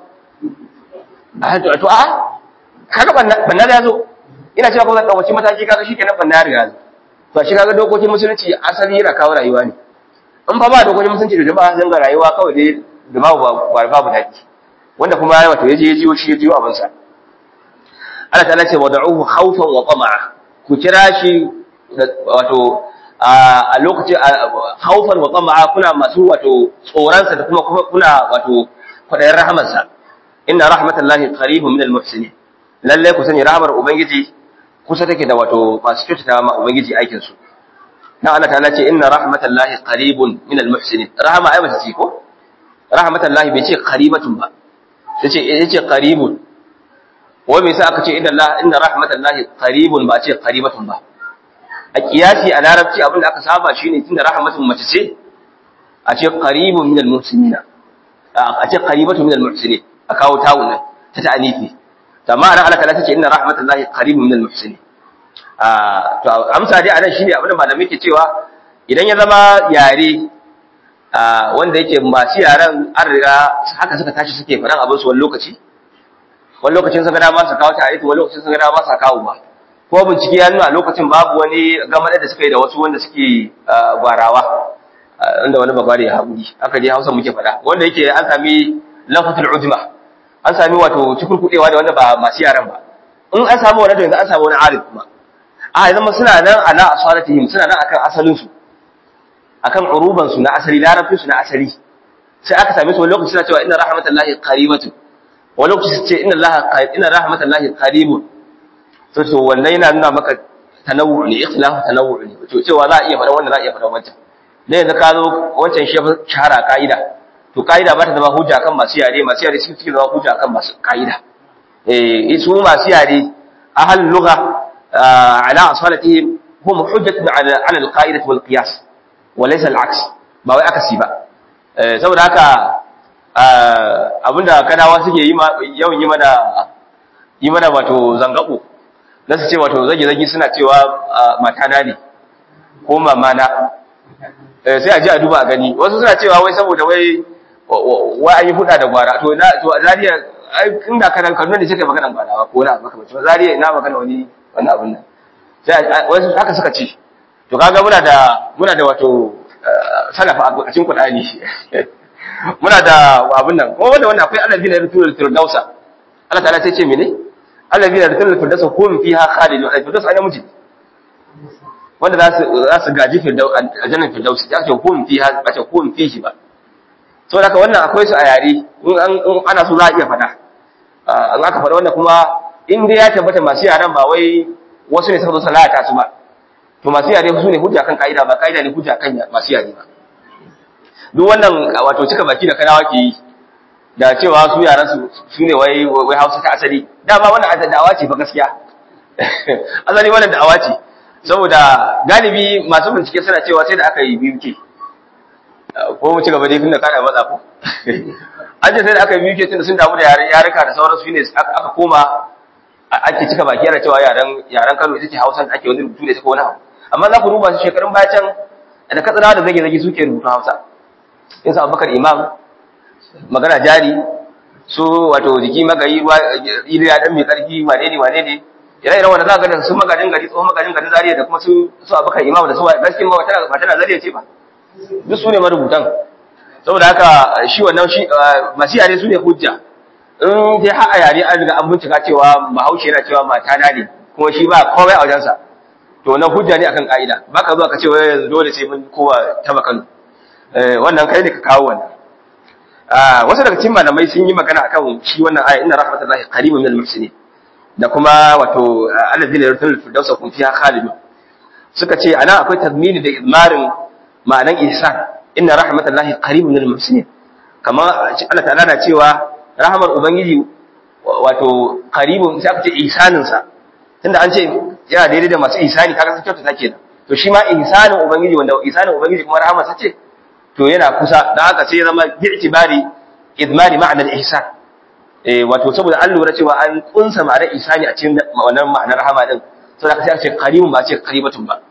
a to to a kaga banna banna da yazo ina cewa kuma zan dauki mataki kaga shikenan banna ya riga to shi kaga dokokin musulunci asali yana kawo rayuwa ne in fa ba dokokin musulunci da jama'a zanga rayuwa kawai dai da babu babu daki wanda kuma wato yaje ya jiyo shi ya jiyo abin sa Allah ta'ala ce wad'uhu khawfan wa tama'a ku kira shi wato a lokacin khawfan wa tama'a kuna masu wato tsoron sa da kuma kuna wato kwadayin rahamar sa inna rahmatallahi qaribun minal muhsinin lalle ku sani rahmar ubangiji kusa take da wato masu kyautata ma ubangiji aikin su dan Allah ta'ala ce inna rahmatallahi qaribun minal muhsinin rahama ai ba ce ko rahmatallahi bai ce qaribatun ba yace yace qaribun wai me yasa aka ce inna Allah inna rahmatallahi qaribun ba ce qaribatun ba a kiyasi a larabci abin da aka saba shine tunda rahmatun mace ce a ce qaribun minal muhsinina a ce qaribatun minal muhsinin a kawo tawun nan ta ta'anifi amma anan Allah ta ce inna rahmatallahi qaribun minal muhsinin a to amsa dai anan shine abin da malamai ke cewa idan ya zama yare wanda yake masu yaran an riga haka suka tashi suke faɗan abin su wani lokaci wani lokacin sun ga dama su kawo ta wani lokacin sun ga dama su kawo ba ko bincike ya nuna lokacin babu wani gamar da suka yi da wasu wanda suke gwarawa inda wani bagware ya haƙuri aka je hausa muke faɗa wanda yake an sami lafatul ujma an sami wato cikurkuɗewa da wanda ba masu yaran ba in an samu wani to yanzu an samu wani arif kuma a ya zama suna nan ala asalatihim suna nan akan asalin su akan uruban su na asali larabcin su na asali sai aka same su wani lokaci suna cewa inna rahmatallahi qaribatu wani lokaci su ce inna allaha inna rahmatallahi qaribun to to wannan yana nuna maka tanawwu ne ikhtilafu tanawwu ne to cewa za a iya faɗa wannan za a iya faɗa wancan dan yanzu ka zo wancan shi shahara ka'ida to ka'ida ba ta zama hujja kan masu yare masu yare suke zama hujja kan masu ka'ida eh su masu yare ahlul lugha ala asalatihim hum hujjatun ala ala al-qa'idah wal qiyas wa laysa al-aks ba wai akasi ba saboda haka abinda kanawa suke yi yawan yi mana yi mana wato zangabo na su ce wato zage-zage suna cewa matana ne ko mamana sai a ji a duba a gani wasu suna cewa wai saboda wai wai an yi huda da gwara to na to zariya inda kanan kanu ne suka magana gwara ko na maka mace zariya ina magana wani wani abun nan sai wasu haka suka ce to kaga muna da muna da wato salafa a cikin Qur'ani muna da abun nan kuma wanda wannan akwai allazi na rutul firdausa Allah ta'ala sai ce mene allazi na rutul firdausa hum fiha khalidun al-firdaus ai namiji wanda za su za su gaji firdaus aljannan firdaus ya ce hum fiha ba ce hum fihi ba saboda haka wannan akwai su a yare in ana so za a iya faɗa an aka faɗa wannan kuma in dai ya tabbata masu yaran ba wai wasu ne suka zo salata su ba to masu yare su ne hujja kan ka'ida ba ka'ida ne hujja kan masu yare ba duk wannan wato cika baki da kanawa ke yi da cewa su yaran su su ne wai wai Hausa ta asali dama wannan da'awa ce fa gaskiya asali wannan da'awa ce saboda galibi masu bincike suna cewa sai da aka yi biyu ke ko mu ci gaba dai tunda kana matsa ko an ce sai da aka yi biyu ke tunda sun damu da yaren yarika da sauransu ne aka koma ake cika baki ana cewa yaren yaren Kano ita ce Hausa da ake wani rubutu da ita ko wani abu amma za ku duba su shekarun baya can da katsina da zage zage suke rubutu Hausa in sa Abubakar Imam magana jari su wato jiki magayi ruwa iliya dan mai karfi wane ne wane ne ire iren wanda za ka ga su magajin gari tsohon magajin gari zariya da kuma su su Abubakar Imam da su gaskiya ma tana ba tana zariya ce ba duk su ne marubutan saboda haka shi wannan shi masu yare su ne hujja in dai har a yare an riga an bincika cewa bahaushe yana cewa mata na ne kuma shi ba komai a wajensa to na hujja ne akan ka'ida ba ka zuwa ka ce wai yanzu dole sai mun kowa ta makanu wannan kai ne ka kawo wannan wasu daga cikin malamai sun yi magana akan shi wannan aya inna rahmatullahi qaribun minal muhsinin da kuma wato alladhina yarsul firdausa kun fiha khalidun suka ce ana akwai tazmini da izmarin ma'anan ihsan inna rahmatullahi qaribun minal muhsinin kamar Allah ta'ala na cewa rahmar ubangiji wato qaribun sai aka ce ihsanin sa tunda an ce yana daidai da masu ihsani kaga sun kyautata kenan to shi ma ihsanin ubangiji wanda ihsanin ubangiji kuma rahmar sa ce to yana kusa dan haka sai ya zama bi'tibari idmari ma'anar ihsan eh wato saboda an lura cewa an kunsa ma'anar ihsani a cikin wannan ma'anar rahama din saboda sai aka ce qaribun ba ce qaribatun ba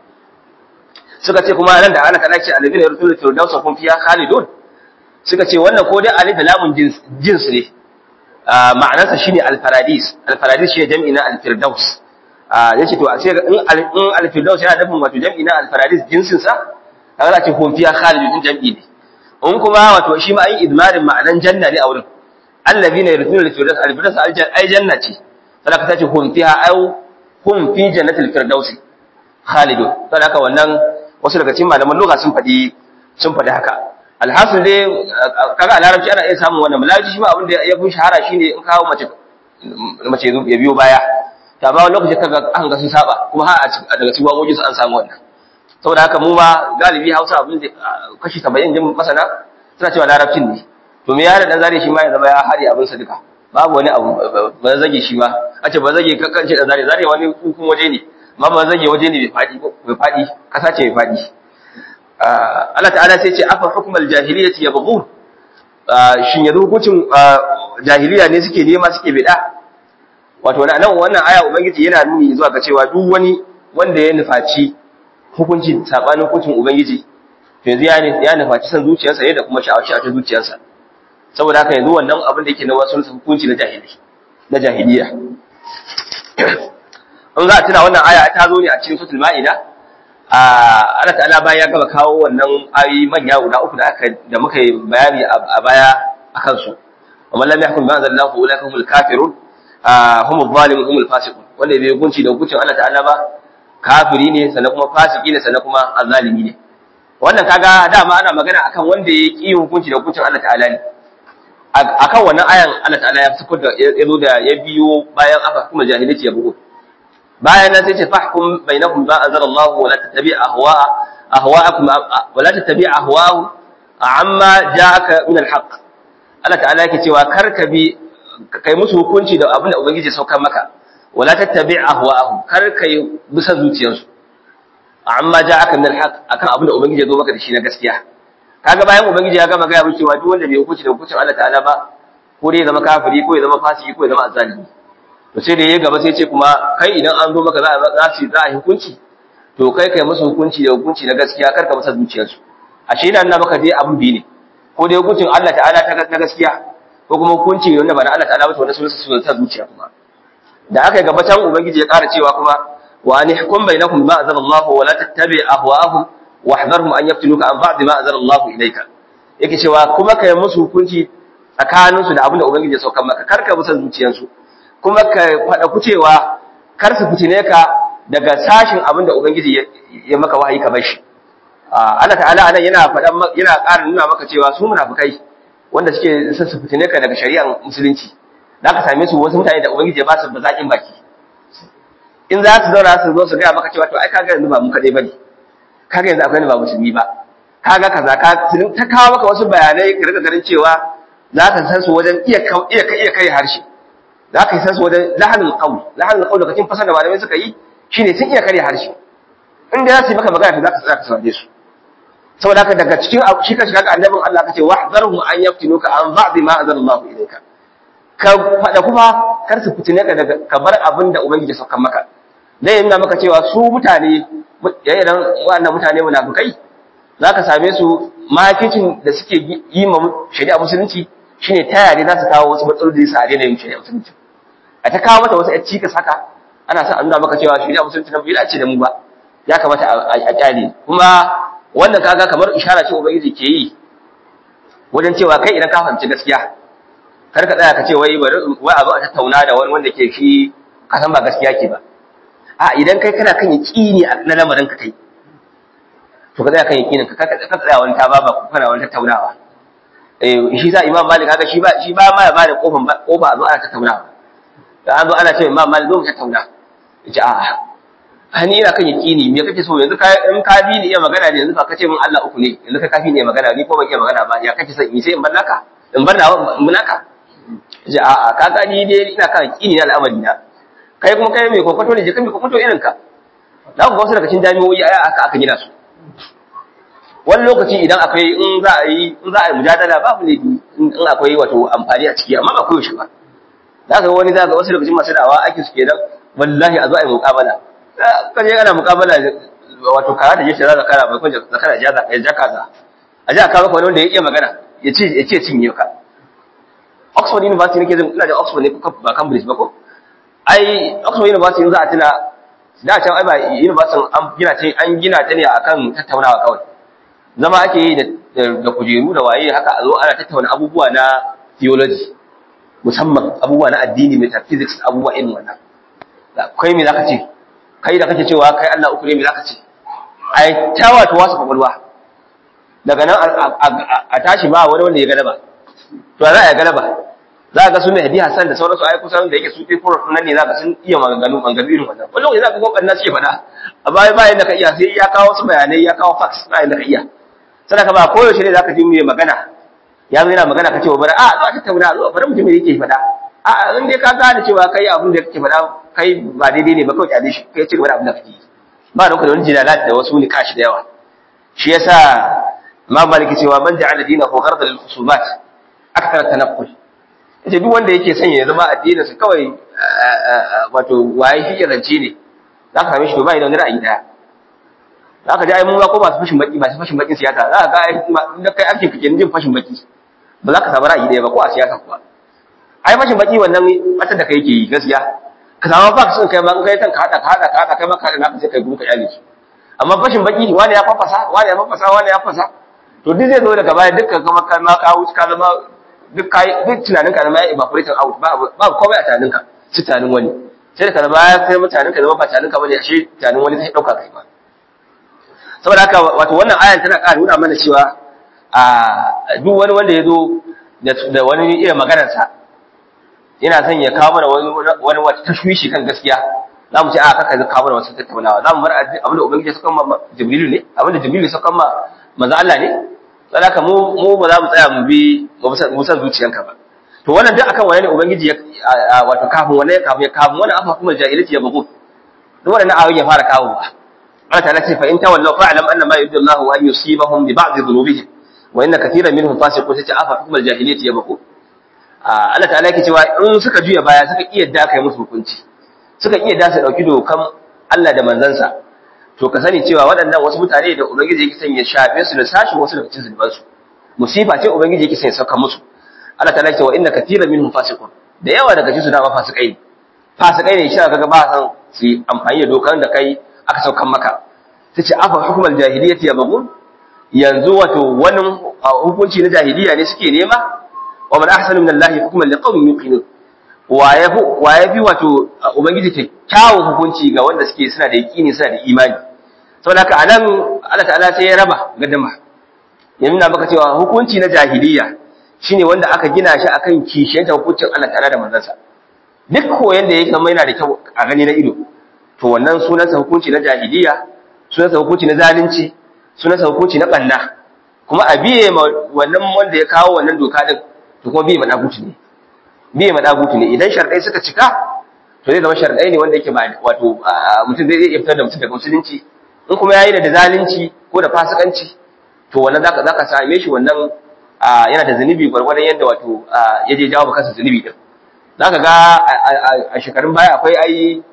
suka ce kuma nan da ana kana ce alladhina yursiluna firdausa kun fiya khalidun suka ce wannan ko dai alif da lamun jins ne ma'anarsa shine al-paradis al-paradis shi jam'i na al-firdaus yace to sai in al-firdaus yana nufin wato jam'i na al-paradis jinsin sa kaga za ce kun fiya khalidun jam'i ne in kuma wato shi ma ayi idmarin ma'anan janna ne a wurin allazina yursiluna al-firdaus al-firdaus ai janna ce sai ka tace kun fiha au hum fi jannatil firdaus khalidun sai haka wannan wasu daga cikin malaman lugha sun faɗi sun faɗi haka alhasil dai kaga a larabci ana iya samun wannan malaji shi ma abin da ya fi shahara shine in kawo mace mace ya biyo baya ta ba wani lokaci kaga an ga sun saba kuma har daga cikin waƙoƙin su an samu wannan saboda haka mu ma galibi Hausa abin da kashi 70 din masana suna cewa larabcin ne to me yana dan zare shi ma ya zama ya hari abin sa duka babu wani abu ba zage shi ma a ce ba zage kakkance dan zare zare wani hukun waje ne amma ba zage waje ne bai fadi bai fadi kasa ce bai fadi Allah ta'ala sai ce afa hukmal jahiliyyati yabghun shin yanzu hukuncin jahiliya ne suke nema suke bida wato nan wannan aya ubangiji yana nuni zuwa ga cewa duk wani wanda ya nufaci hukuncin sabanin hukuncin ubangiji to yanzu ya ya nufaci san zuciyarsa ne da kuma sha'awaci a cikin zuciyarsa saboda haka yanzu wannan abin da yake na wasu hukunci na jahili na jahiliya in za a tuna wannan aya ta zo ne a cikin suratul ma'ida Allah ta'ala bayan ya gaba kawo wannan ayi manya guda uku da aka da muka yi bayani a baya akan su amma lam yahkum bi anzalallahu ulaika humul kafirun humul zalimun humul fasiqun wanda bai hukunci da hukuncin Allah ta'ala ba kafiri ne sannan kuma fasiki ne sannan kuma azzalimi ne wannan kaga dama ana magana akan wanda ya ki hukunci da hukuncin Allah ta'ala ne akan wannan ayan Allah ta'ala ya fito da ya zo da ya biyo bayan aka kuma jahilci ya bugo bayan nan sai ce fahkum bainakum ba anzalallahu wa la tattabi' ahwa ahwa'akum wa la tattabi' ahwa'u amma ja'aka min al-haqq Allah ta'ala yake cewa kar ka bi kai musu hukunci da abin da ubangiji ya saukar maka wala tattabi' ahwa'ahum kar kai bisa zuciyarsu amma ja'aka min al-haq akan abin da ubangiji ya zo maka da shi na gaskiya kaga bayan ubangiji ya gama gaya cewa duk wanda bai hukunci da hukuncin Allah ta'ala ba ko dai ya zama kafiri ko ya zama fasiki ko ya zama azzalimi to sai da ya gaba sai ce kuma kai idan an zo maka za za su za a hukunci to kai kai musu hukunci da hukunci na gaskiya kar ka masa zuciyarsu ashe ina nuna maka dai abin biyu ne ko dai hukuncin Allah ta'ala na gaskiya ko kuma hukunci wanda ba na Allah ta'ala ba to wanda sun sa zuciya kuma da aka yi gabatan ubangiji ya ƙara cewa kuma wa an hukum bainakum ma azal Allah wa la tattabi ahwa'ahum wahdharhum an yaftinuka an ba'd ma azal Allah ilayka yake cewa kuma kai musu hukunci tsakanin su da abin da ubangiji ya sauka maka kar ka musa zuciyansu kuma ka fada ku cewa kar su fitine ka daga sashin abin da ubangiji ya maka wahayi ka bar shi Allah ta'ala anan yana faɗan yana ƙara nuna maka cewa su munafikai wanda suke son su fitine ka daga shari'ar musulunci za ka same su wasu mutane da ubangiji ya ba su bazaƙin baki in za su zauna su zo su gaya maka cewa to ai kaga yanzu ba mu kaɗai bane kaga yanzu akwai ba musulmi ba kaga kaza ka ta kawo maka wasu bayanai ka rika ganin cewa za ka san su wajen iya iya iya kai harshe za ka san su wajen lahanul qawl lahanul qawl lokacin fasar da malamai suka yi shine sun iya kare harshe in da za su yi maka magana to za ka tsaya ka saurare su saboda haka daga cikin shi ka shiga ga annabin Allah kace wahzarhum an yaftinuka an ba'd ma anzalallahu ilayka ka faɗa kuma kar su fitine ka daga ka bar abin da ubangiji saukan maka zai nuna maka cewa su mutane yayin wannan mutane munafikai zaka same su makicin da suke yi ma shari'a musulunci shine ta yare za su kawo wasu matsaloli da su a daina yin shari'a musulunci a ta kawo mata wasu ƴan cikas haka ana sa a nuna maka cewa shari'a musulunci na bai dace da mu ba ya kamata a kyale kuma wannan kaga kamar ishara ce ubangiji ke yi wajen cewa kai idan ka fahimci gaskiya kar ka tsaya ka ce wai bari wai a zo a tattauna da wani wanda ke shi ka san ba gaskiya ke ba a idan kai kana kan yaqini na lamarin ka kai to ka tsaya kan yaqinin ka ka tsaya wani ta baba ko kana wani tattaunawa eh shi sa imam malik kaga shi ba shi ba ma ya bada kofin kofa a zo ana tattaunawa da an zo ana ce imam malik zo mu tattauna yace a'a hani ina kan yaqini me kake so yanzu ka in ka bi ni iya magana ne yanzu ka kace min Allah uku ne yanzu ka kafi ne magana ni ko ban iya magana ba ya kake son in sai in bar naka in bar nawa in naka ji a ka gani dai ina kan kini na al'amari na kai kuma kai mai kokoto ne je kai mai kokoto irin ka da ku ga wasu daga cikin jami'o'i aya aka aka gina su wani lokaci idan akwai in za a yi in za a yi mujadala babu ne in akwai wato amfani a ciki amma ba koyaushe ba za ka ga wani za ka wasu daga cikin masu da'awa ake su kenan wallahi a zo a yi muƙabala kan je ana muƙabala wato kara da jeshi za kara bai kwanje zakara ya ja kaza a ji a kawo wani wanda ya iya magana ya ce ya ce cinye ka Oxford University nake jin ina da Oxford ne ko ba Cambridge ba ko ai Oxford University za a tuna da can ai ba university an gina ta an gina ta ne akan tattaunawa kawai zama ake yi da da kujeru da waye haka a zo ana tattauna abubuwa na theology musamman abubuwa na addini metaphysics abubuwa irin wannan kai me zaka ce kai da kake cewa kai Allah uku ne me zaka ce ai ta wato wasu kwakwalwa daga nan a tashi ba wani wanda ya galaba to za a galaba za ga su mai hadi Hassan da sauransu ai kusan da yake su fi furo nan ne za ka sun iya maganganu maganganu irin wannan wani lokaci za ka kokar na suke faɗa a baya bayan da ka iya sai ya kawo su bayanai ya kawo fax bayan da ka iya sannan ka ba koyaushe ne za ka ji mai magana ya zo yana magana ka ce wa bari a zo a tattauna zo bari mutum yake faɗa a in dai ka gane cewa kai abin da kake faɗa kai ba daidai ne ba kawai kyale shi kai ci gaba da abin da kake ba da wani jinalat da wasu ni kashi da yawa shi yasa Imam Malik cewa man ja'ala dinahu ghardan lil khusumat akthar tanaqqul yace duk wanda yake son ya zama addinin sa kawai wato waye shi rance ne zaka same shi to bai da wani ra'ayi daya zaka ji ai mun ba ko masu fashin baki masu fashin bakin siyasa zaka ga ai da kai ake kike jin fashin baki ba za ka samu ra'ayi daya ba ko a siyasa kuwa ai fashin baki wannan matar da kai yake yi gaskiya ka samu ba sun kai ma kai kan ka hada ka hada ka hada kai ma ka hada naka sai kai gumu ka yale shi amma fashin baki wani ya fafasa wani ya fafasa wani ya fafasa to duk zai zo daga baya dukkan kuma ka ma ka wuce ka zama duk kai duk tunanin ka zama ya evaporating out ba ba komai a tunanin ka sai tunanin wani sai da baya sai mutanen ka zama ba tunanin ka bane ashe tunanin wani sai dauka kai ba saboda haka wato wannan ayan tana ƙara nuna mana cewa a duk wani wanda ya zo da wani irin maganarsa yana son ya kawo mana wani wata tashwishi kan gaskiya za mu ce a kaka zai kawo mana wasu tattaunawa za mu bar abin da ubangiji suka ma jibrilu ne abin da jibrilu suka ma manzo Allah ne saboda haka mu mu ba za mu tsaya mu bi mu san zuciyanka ba to wannan duk akan wani ne ubangiji ya wato kafin wani kafin kafin wani afa kuma jahilci ya bugu duk wannan ayoyin ya fara kawo ba Allah ta'ala ce fa in tawallaw fa'lam anna ma yuridu Allahu an yusibahum bi ba'd dhunubihim wa inna katiran minhum fasiqun sai afa hukumar jahiliyyati ya bugu Allah ta'ala yake cewa in suka juya baya suka iya da kai musu hukunci suka iya da su dauki dokan Allah da manzansa to ka sani cewa waɗannan wasu mutane da ubangiji yake son ya shafe su da sashi wasu daga cikin zunubansu musifa ce ubangiji yake son ya sauka musu Allah ta'ala ce wa inna katiran minhum fasiqun da yawa daga cikin su dama fasikai ne fasikai ne shi kaga ba san su amfani da dokan da kai aka saukan maka tace afa hukumar jahiliyyati ya bagun yanzu wato wannan hukunci na jahiliya ne suke nema wa man ahsanu min Allah hukman liqawmin yuqinun wa yafi wa yafi wato ubangiji kyakkyawan hukunci ga wanda suke suna da yaqini suna da imani saboda haka anan Allah ta'ala sai ya raba gadama ya nuna maka cewa hukunci na jahiliya shine wanda aka gina shi akan kishiyanta hukuncin Allah ta'ala da manzansa duk koyon da yake mai yana da kyau a gani na ido to wannan sunansa hukunci na jahiliya sunansa hukunci na zalunci sunansa hukunci na banna kuma a biye ma wannan wanda ya kawo wannan doka din to kuma biye ma dagutu ne biye ma dagutu ne idan sharadai suka cika to zai zama sharadai ne wanda yake ba wato mutum zai iya fitar da mutum daga musulunci in kuma yayi da zalunci ko da fasikanci to wannan zaka zaka same shi wannan yana da zunubi gwargwadon yadda wato ya je jawo kansa zunubi din zaka ga a shekarun baya akwai ai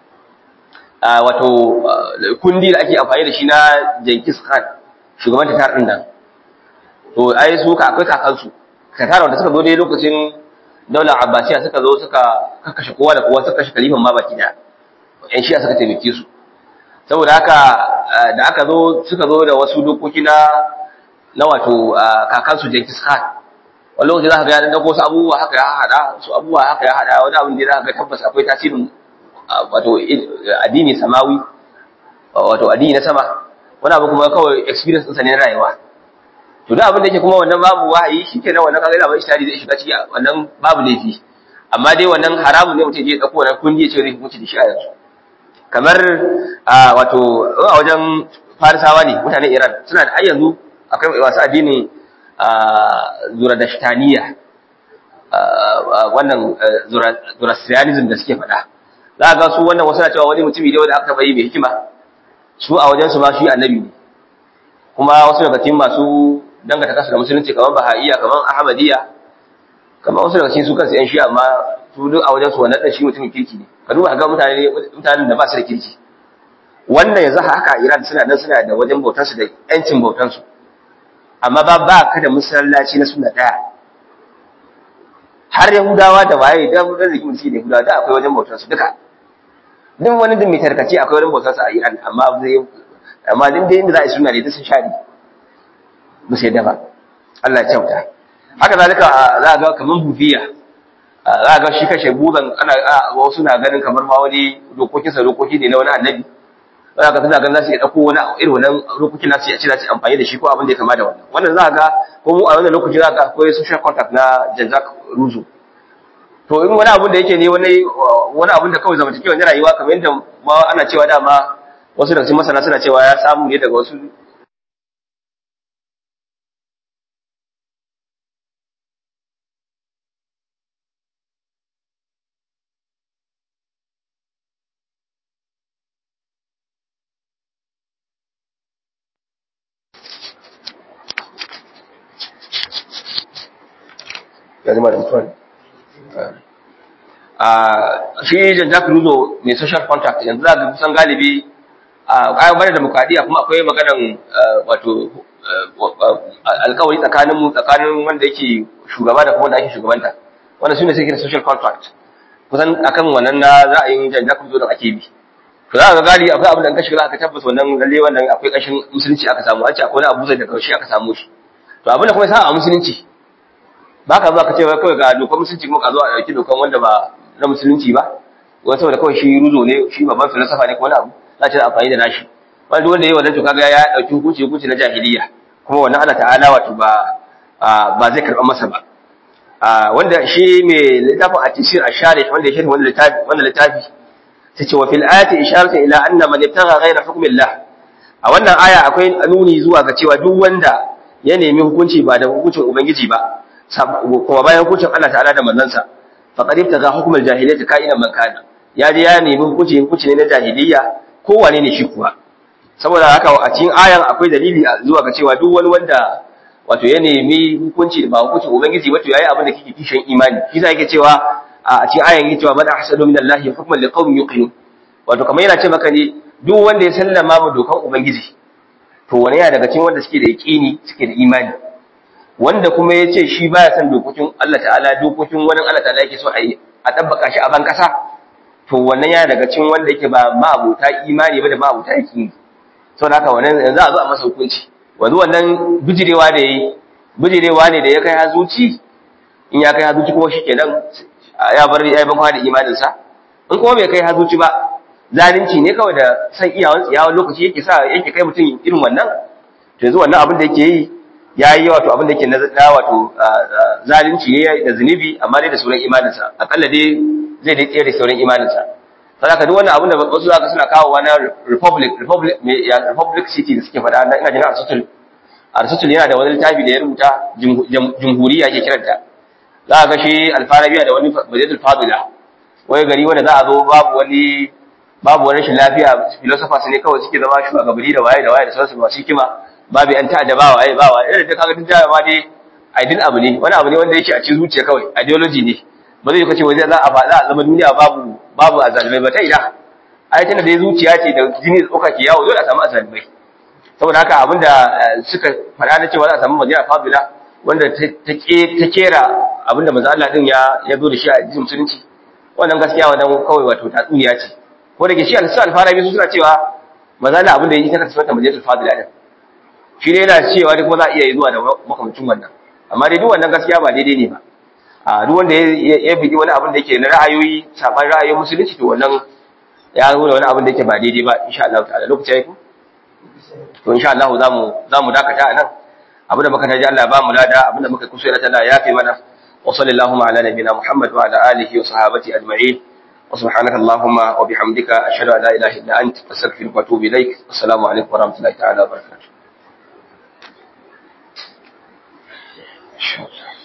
wato kundi da ake amfani da shi na Jenkins Khan shugaban tatar din nan to ai su ka akwai kakansu tatar wanda suka zo dai lokacin daular Abbasiya suka zo suka kakkashe kowa da kowa suka kashe kalifan ma baki da yan shi'a suka taimake su saboda haka da aka zo suka zo da wasu dokoki na na wato kakansu Jenkins Khan wani lokaci za ka ga ya dago wasu abubuwa haka ya hada su abubuwa haka ya hada wani abin da za ka ga tabbas akwai tasirin wato addini samawi wato addini na sama wani abu kuma kawai experience ɗinsa ne na rayuwa to da abin da yake kuma wannan babu wahayi shi ke nan wannan kaga labarin ishtari zai shiga ciki wannan babu laifi amma dai wannan haramun ne mutum je ɗauko wannan kundi ya ce zai hukunci da shi a yanzu kamar wato a wajen farisawa ne mutanen iran suna da har yanzu akwai masu addinin zuradashtaniya wannan zoroastrianism da suke faɗa za ga su wannan wasu na cewa wani mutumi ne wanda aka taɓa yi mai hikima su a wajensu ma shi annabi ne kuma wasu daga cikin masu dangata kasu da musulunci kamar bahaiya kamar ahmadiyya kamar wasu daga cikin su kansu yan shi amma su duk a wajensu wannan ɗan shi mutumin kirki ne ka duba ga mutane mutanen da ba su da kirki wannan yanzu haka Iran suna nan suna da wajen bautansu da yancin bautansu amma ba ba ka da masallaci na suna ɗaya har yahudawa da waye da mun rike mutum da yahudawa da akwai wajen bautar su duka duk wani din mai tarkace akwai wajen bautar sa a Iran amma zai amma din da inda za a yi suna da sun shari ba sai da ba Allah ya kyauta haka zalika za ga kaman bufiya za ga shi kashe buban ana wasu na ganin kamar ma wani dokokin sa dokoki ne na wani annabi za ka tana ganin za su iya ɗauko wani irin wannan dokokin nasu ya ce za su amfani da shi ko abin da ya kama da wannan wannan za ga ko mu a wannan lokaci za ka akwai social contact na Jean-Jacques Rousseau to in wani abun da yake ne wani wani abun da kawai zamantakewa na rayuwa kamar yadda ma ana cewa dama wasu daga cikin masana suna cewa ya samu ne daga wasu ya zama da mutuwa a shi Jean-Jacques Rousseau mai social contact yanzu za ka kusan galibi a kayan bada demokradiyya kuma akwai maganan wato alkawari tsakanin mu tsakanin wanda yake shugaba da kuma wanda ake shugabanta wanda su ne suke da social contract kusan akan wannan na ra'ayin Jean-Jacques Rousseau da ake bi to za ka ga galibi akwai abin da ka shiga za ka tabbata wannan lalle wannan akwai kashin musulunci aka samu an ce akwai wani abu zai da kaushe aka samu shi to abin da kuma ya sa a musulunci ba ka zuwa ka ce kawai ga dokar musulunci kuma ka zo a ɗauki dokar wanda ba na musulunci ba wani saboda kawai shi ruzo ne shi babban filosofa ne ko wani abu za ce amfani da nashi wanda wanda yayi wannan to kaga ya dauki hukunci hukunci na jahiliya kuma wannan Allah ta'ala wato ba ba zai karba masa ba wanda shi mai littafin at-tafsir ash-sharih wanda ya shirhi wannan littafi wannan littafi sai ce wa fil ayati isharatu ila anna man ibtagha ghayra hukmillah a wannan aya akwai nuni zuwa ga cewa duk wanda ya nemi hukunci ba da hukuncin ubangiji ba kuma bayan hukuncin Allah ta'ala da manzansa faqad ibtagha hukmal jahiliyyati ka'inan man kana ya je ya nemi hukunci hukunci ne na jahiliyya ko wane ne shi kuwa saboda haka a cikin ayan akwai dalili zuwa ga cewa duk wani wanda wato ya nemi hukunci ba hukuncin ubangiji wato yayi abin da kike kishin imani shi zai yake cewa a cikin ayan yake cewa man ahsanu min Allah hukman liqaumin yuqinun wato kamar yana ce maka ne duk wanda ya sallama ma dokan ubangiji to wani yana daga cikin wanda suke da yaqini suke da imani wanda kuma ya ce shi baya son dokokin Allah ta'ala dokokin wani Allah ta'ala yake so a yi a tabbaka shi a ban kasa to wannan yana daga cikin wanda yake ba ma'abuta imani ba da ma'abuta yaqini saboda haka wannan yanzu a zo a masa hukunci wanzu wannan bijirewa da yayi bijirewa ne da ya kai hazuci in ya kai hazuci kuma shikenan ya bar ya ban da imanin sa in kuma bai kai hazuci ba zalunci ne kawai da san iyawan tsiyawan lokaci yake sa yake kai mutum irin wannan to yanzu wannan abin da yake yi yayi wato abin da yake na wato zalunci ne da zunubi amma dai da sauran imanin sa akalla dai zai dai tsere da sauran imanin sa saboda duk wannan abin da wasu zaka suna kawo wani republic republic republic city da suke faɗa na ina jin Aristotle Aristotle yana da wani littafi da ya rubuta jumhuriya ke kiranta za ga shi alfarabiya da wani majalul fadila wani gari wanda za a zo babu wani babu wani rashin lafiya philosophers ne kawai suke zama shugabanni da waye da waye da sauransu masu hikima babu yan ta'adda ba waye ba waye irin da kaga tun jaya ma dai aidin abu ne wani abu ne wanda yake a cikin zuciya kawai ideology ne ba zai kace wai za a za a zama duniya babu babu azalimai ba ta ina ai tana da zuciya ce da jini da tsoka ke yawo dole a samu azalimai saboda haka abinda suka faɗa na cewa za a samu madina fabila wanda ta kera abinda manzo Allah din ya ya zo da shi a cikin musulunci wannan gaskiya wannan kawai wato tatsuniya ce ko da ke shi al-sal farabi su suna cewa manzo Allah abinda yake ta kasance madina fabila din shi ne yana cewa duk kuma za a iya zuwa da makamcin wannan amma dai duk wannan gaskiya ba daidai ne ba a duk wanda ya bidi wani abin da yake na ra'ayoyi saban ra'ayoyin musulunci to wannan ya zo da wani abin da yake ba daidai ba insha Allah ta'ala lokaci yayi to insha Allah za mu za mu dakata anan abin da muka taji Allah ba mu lada abin da muka kusura ta Allah ya fi mana wa sallallahu ala nabiyina Muhammad wa ala alihi wa sahabati ajma'in wa subhanaka allahumma wa bihamdika ashhadu an la ilaha illa anta astaghfiruka wa atubu ilaik assalamu alaikum wa rahmatullahi ta'ala wa barakatuh Inshallah.